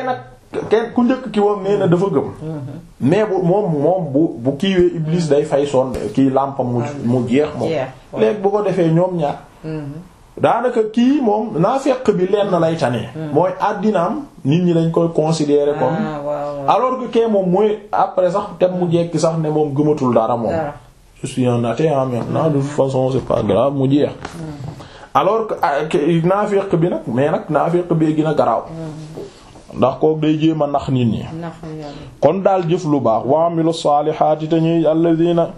[SPEAKER 1] kenn ku njëkk ki woon nee na dafa gëm mais bu moom moom bu bu kiiwee iblis day fay son kii làmpam mu mu jeex moom léegi bu ko defee ñoom ñaar daanaka kii moom naafeq bi lenn lay tane mooy àddinaam nit ñi dañ koy considérer comme alors que kee moom mooy après sax tem mu jekki sax ne moom gëmatul dara moom je suis un athée maintenant de toute façon c'est pas grave mu jeex alors que naafeq bi nag mais nag naafeq bee gën a garaaw ndax kook day jéem a nax nit ñi kon daal jëf lu baax wa amilu saalihaati te ñuy alladina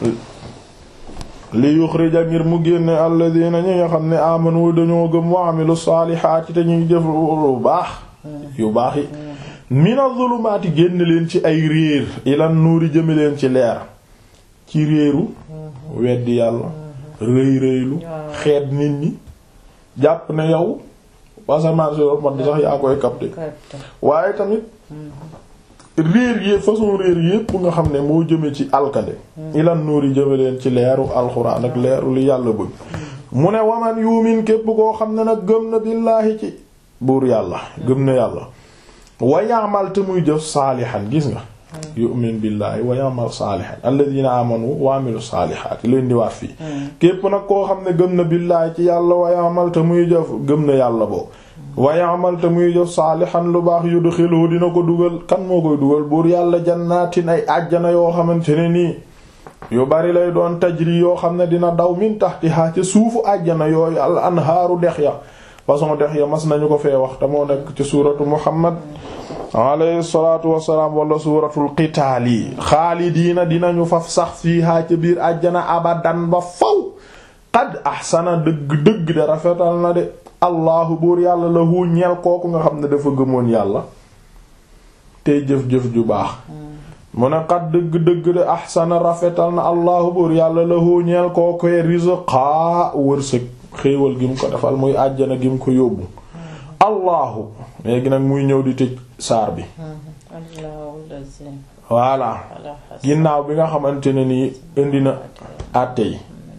[SPEAKER 1] li yuxrija ngir mu génne alladina ñi nga xam ne amanu dañoo gëm wa amilu saalihaati te ñuy jëf lu baax yu baax yi mina zulumaati génn leen ci ay réer ilan nuuri jëme leen ci leer ci réeru weddi yàlla rëy rëylu xeet nit ñi jàpp ne yow wasaman si man sax yaa koy capté waaye tamit réer yi façon réer yépp nga xam ne moo jëme ci alkade ilan nuuri jëme leen ci leeru alxuraan ak leeru li yàlla bëgg mu ne waman yuumin képp koo xam ne nag gëm na billaahi ci buur yàlla gëm na yàlla wa ya'mal te muy jëf saalihan gis nga yu'min billaahi wa ya'mal saalihan alladhina amanu wa amilu saalihaati leen di waat fii képp nag koo xam ne gëm na billaahi ci yàlla wa ya'mal te muy jëf gëm na yàlla boo wa ya'mal te muy jëf saalihan lu baax yudxiluhu dina ko dugal kan moo koy dugal buur yàlla jannaatin ay àjjana yoo xamante ne nii yu bari lay doon tajri yoo xam ne dina daw min tahtiha ca suufu àjjana yooyu al anhaaru dex ya façon dex ya mas nañu ko fee wax te moo nekk ci suuratu muhammad alayhi salaatu wassalaam wala suuratul qitaal yi xaalidiina dinañu faf sax fiihaa ca biir àjjana abadan ba faw qad ahsana dëgg dëgg de rafetal na de allahu buur yàlla lahu ñeel kooku nga xam ne dafa gëmoon yàlla tey jëf-jëf ju baax mu ne qad dëgg-dëgg de ahsana rafetal na allahu buur yàlla lahu ñeel kooku rizqa wërsëg xéewal gi mu ko defal muy àjjana gi mu ko yóbbu allahu léegi nag muy ñëw di tëj saar bi voilà ginnaaw bi nga xamante ne nii indi na àtte yi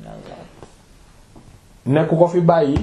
[SPEAKER 1] nekk ko fi bàyyi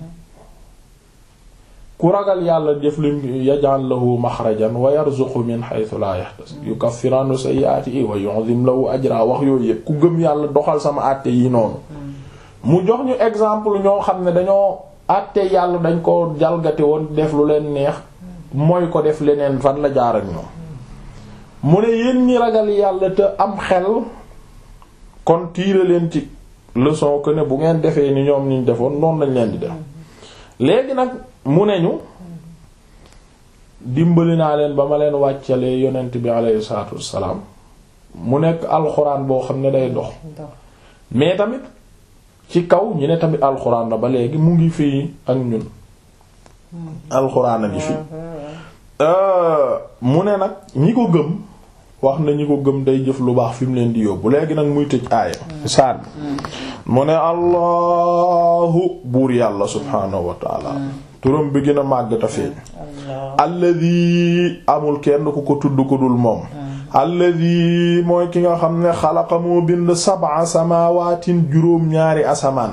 [SPEAKER 1] ku ragal yàlla def lim yaj'al lahu maxrajan wa yarzuqhu min haythu la yahtasib yukaffiranhu sayyi'atihi wa yu'zim lahu ajra wax yooyu yëpp ku gëm yàlla doxal sama àtte yi noonu mu jox ñu exemple ñoo xam ne dañoo àtte yàlla dañ ko jalgati woon def lu leen neex mooy ko def leneen fan la jaar ak ñoom mu ne yéen ñi ragal yàlla te am xel kon tiire leen ci leçon que ne bu ngeen defee ni ñoom niñ defoon noonu lañ leen di def léegi nag mu ne ñu dimbali naa leen ba ma leen wàccalee yonent bi alayhi salaatu wassalaam mu nekk alxuraan boo xam ne day dox mais tamit ci kaw ñu ne tamit alxuraan la ba léegi mu ngi fii ak ñun alxuraan a ngi fi mu ne nag ñi ko gëm wax na ñi ko gëm day jëf lu baax fi mu leen di yóbbu léegi nag muy tëj aaya saar bi mu ne allahu buur yàlla subhaanahu wa taala turam bi gën a màgg ta feeñ alladi amul kenn ku ko tudd ku dul moom alladi mooy ki nga xam ne xalaqa moo bind sab'a samawaatin juróom ñaari asamaan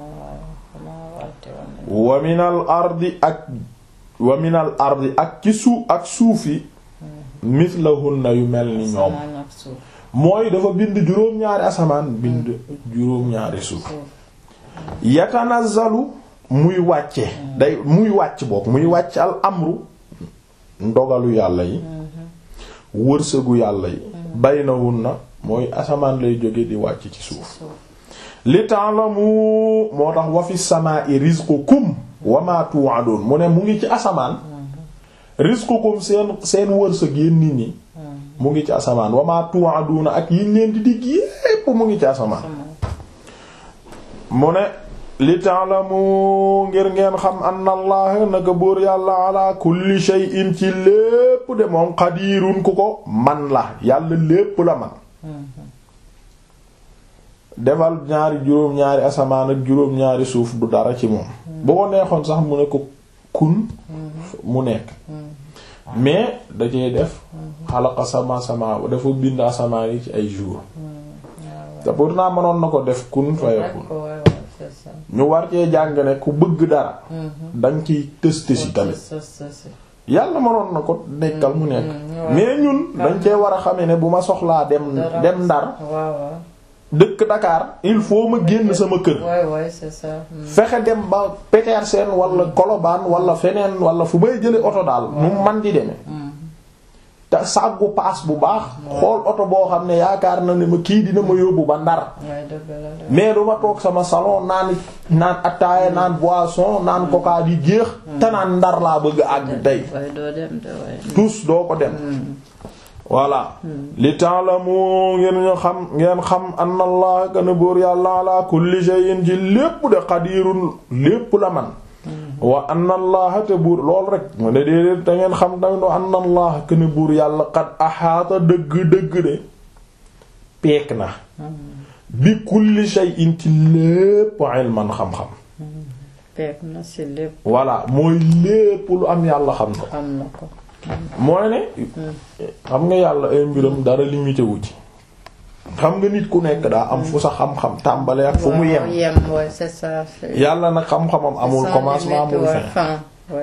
[SPEAKER 1] wa minal ardi ak wa minal ardi ak ci suuf ak suuf yi mislahunna yu mel ni ñoom mooy dafa bind juróom-ñaari asamaan bind juróom-ñaari suuf yatanazzalu muy wàcce day muy wàcc bokk muy wàcc al amru ndogalu yàlla yi wërsëgu yàlla yi baynahunna mooy asamaan lay jóge di wàcc ci suuf li ta'lamu moo tax wa fi samaa'i rizqukum wa ma tu'adun mu ne mu ngi ci asamaan rizqukum seen seen wërsëg yéen nit ñi mu ngi ci asamaan wa ma tu'aduna ak yiñ leen di digg yépp mu ngi ci asamaan mu ne li ta'lamu ngir ngeen xam anna allah naka buur yàlla ala kulli shay'in ci lépp de moom qadirun ku ko man la yàlla lépp la man defal ñaari juróom-ñaari asamaan ak juróom-ñaari suuf du dara ci moom bu ko neexoon sax mu ne ko kun mu nekk mais da cee def xalaqa sama sama dafa bind asamaan yi ci ay jours te pourtant mënoon na ko def kun fayakun ñu war cee jàng ne ku bëgg dara dañ ciy tës tësi tamit yàlla mënoon na ko nekkal mu nekk mais ñun dañ cee war a xamee ne bu ma soxlaa dem dem ndar dëkk Dakar il faut ma génn sama kër fexe dem ba Petersen wala Colobane wala feneen wala fu may jële oto daal mu man di demee te sàggu paas bu baax xool oto boo xam ne yaakaar na ne ma kii dina ma yóbbu ba ndar mais du ma toog sama salon naan naan attaaya naan boisson naan coca di géex te naan ndar laa bëgg àgg tey tous doo ko dem voilà li ta'lamu ngeen ñu xam ngeen xam anna allah kana buur yàlla ala kulli shay'in ci lépp de qadirun lépp la man wa anna allaha te buur lool rek mu ne déedéet da ngeen xam tamit wa anna allaha kana buur yàlla qad ahaata dëgg dëgg de peek na bi kulli shay'in ci lépp ilman xam-xam
[SPEAKER 2] peek na ci lépp
[SPEAKER 1] voilà mooy lépp lu am yàlla xam na
[SPEAKER 2] xam na ko
[SPEAKER 1] mooy ne xam nga yàlla ay mbiram dara limité wu ci xam nga nit ku nekk daa am fu sa xam-xam tàmbalee ak fu mu yem yàlla nag xam-xamam amul commencement amul fin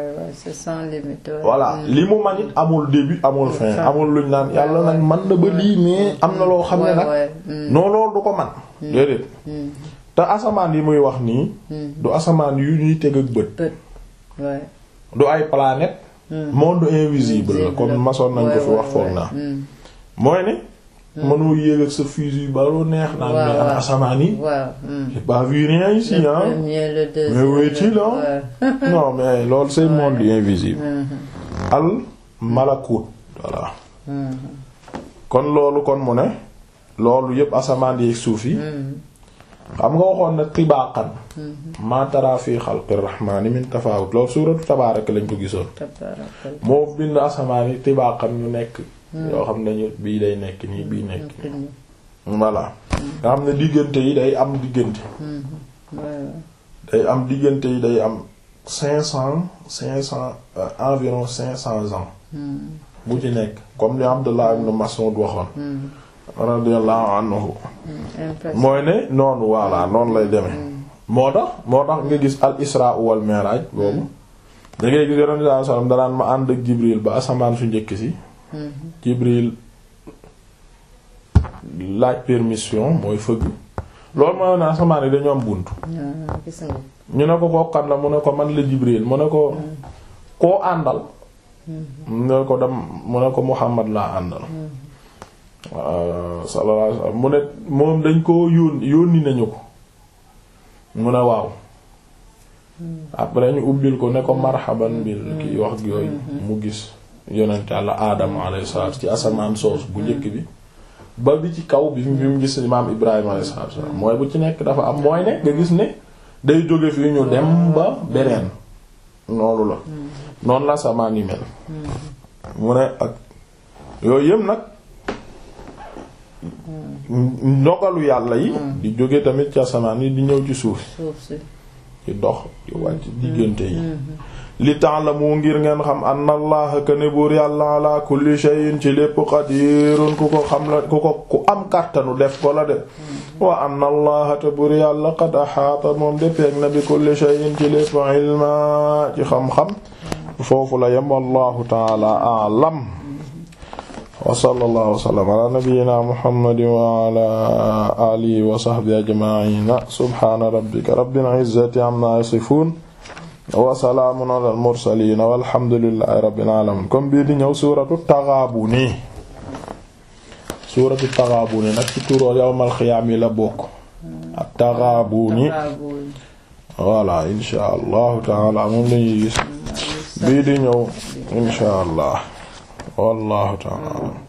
[SPEAKER 1] voilà li mu man it amul début amul fin amul luñ naan yàlla nag man na ba lii mais am na loo xam ne nag non loolu du ko man déedéet te asamaan yi muy wax nii du asamaan yu ñuy teg ak bët du ay planète monde invisible la comme masoon nañ ko fi wax foog naa mooy ne mënoo yéeg ak sa fusil ba lu neex naan mais am asamaan yi j'ai pas vu rien ici hein mais wéy-t-il non mais loolu c'est monde invisible al malakut voilà kon loolu kon mu ne loolu yépp asamaan yi suuf yi xam nga waxoon na tibaaqan ma tara fi xalqi rahmaani min tafaawut loolu suuratu tabaarak lañ ko gisoon moo bind asamaan yi tibaaqan ñu nekk yoo xam ne ñu bii day nekk nii bii nekk voilà nga xam ne diggante yi day am diggante day am diggante yi day am cinq cent cinq cent environ cinq cents ans bu ci nekk comme li Abdullah ibn Mas'ud waxoon radiyallahu anhu mooy ne noonu voilà noonu lay demee moo tax moo tax nga gis al isra wal mi'raj boobu da ngay gis yonent sallallahu alayhi wasallam danaan ma ànd ak Jibril ba asamaan su njëkk si Jibril laaj permission mooy fëgg loolu mooy ne asamaan yi dañu am bunt ñu ne ko kokkan la mu ne ko man la Jibril mu ne ko koo àndal mu ne ko dem mu ne ko Muhammad laa àndal sallallahu alayhi wasallam mu ne moom dañ ko yónni yónni nañu ko mu ne waaw après ñu ubbil ko ne ko marhaban bil ki wax yooyu mu gis yonent Yàlla aadama alayhi salaatu ci asamaan soos bu njëkk bi ba bi ci kaw bi bi mu gis maam Ibrahima alayhi salaatu mooy bu ci nekk dafa am mooy ne nga gis ne day jóge fii ñu dem ba beneen noonu la noonu la asamaan yi mel mu ne ak yooyu yëpp nag ndogalu yàlla yi di jóge tamit ci asamaan yi di ñëw ci suuf ci dox di wàcc diggante yi li ta'lamu ngir ngeen xam anna allaha kane buur yàlla ala kulli shay'in ci lépp qadirun ku ko xam la ku ko ku am kàttanu def ko la de wa anna allaha te buur yàlla qad ahaata moom de peeg na bi kulli shay'in ci lépp ilma ci xam-xam foofu la yem wallahu ta'ala a'lam wa sallallahu wa sallam ala nabiyyina muhammadin wa ala alihi wa sahbihi ajma'ina subhana rabbika rabbil izzati amma yasifun wa salaamun ala al mursalin walhamdulillahi rabbil alamin comme bii di ñëw suratu Taghabuni suratu Taghabuni nag ci turo yawmal xiyaam yi la bokk ak Taghabuni voilà insha allahu taala moom lañuy gis bii di ñëw insha allah wallahu ta'ala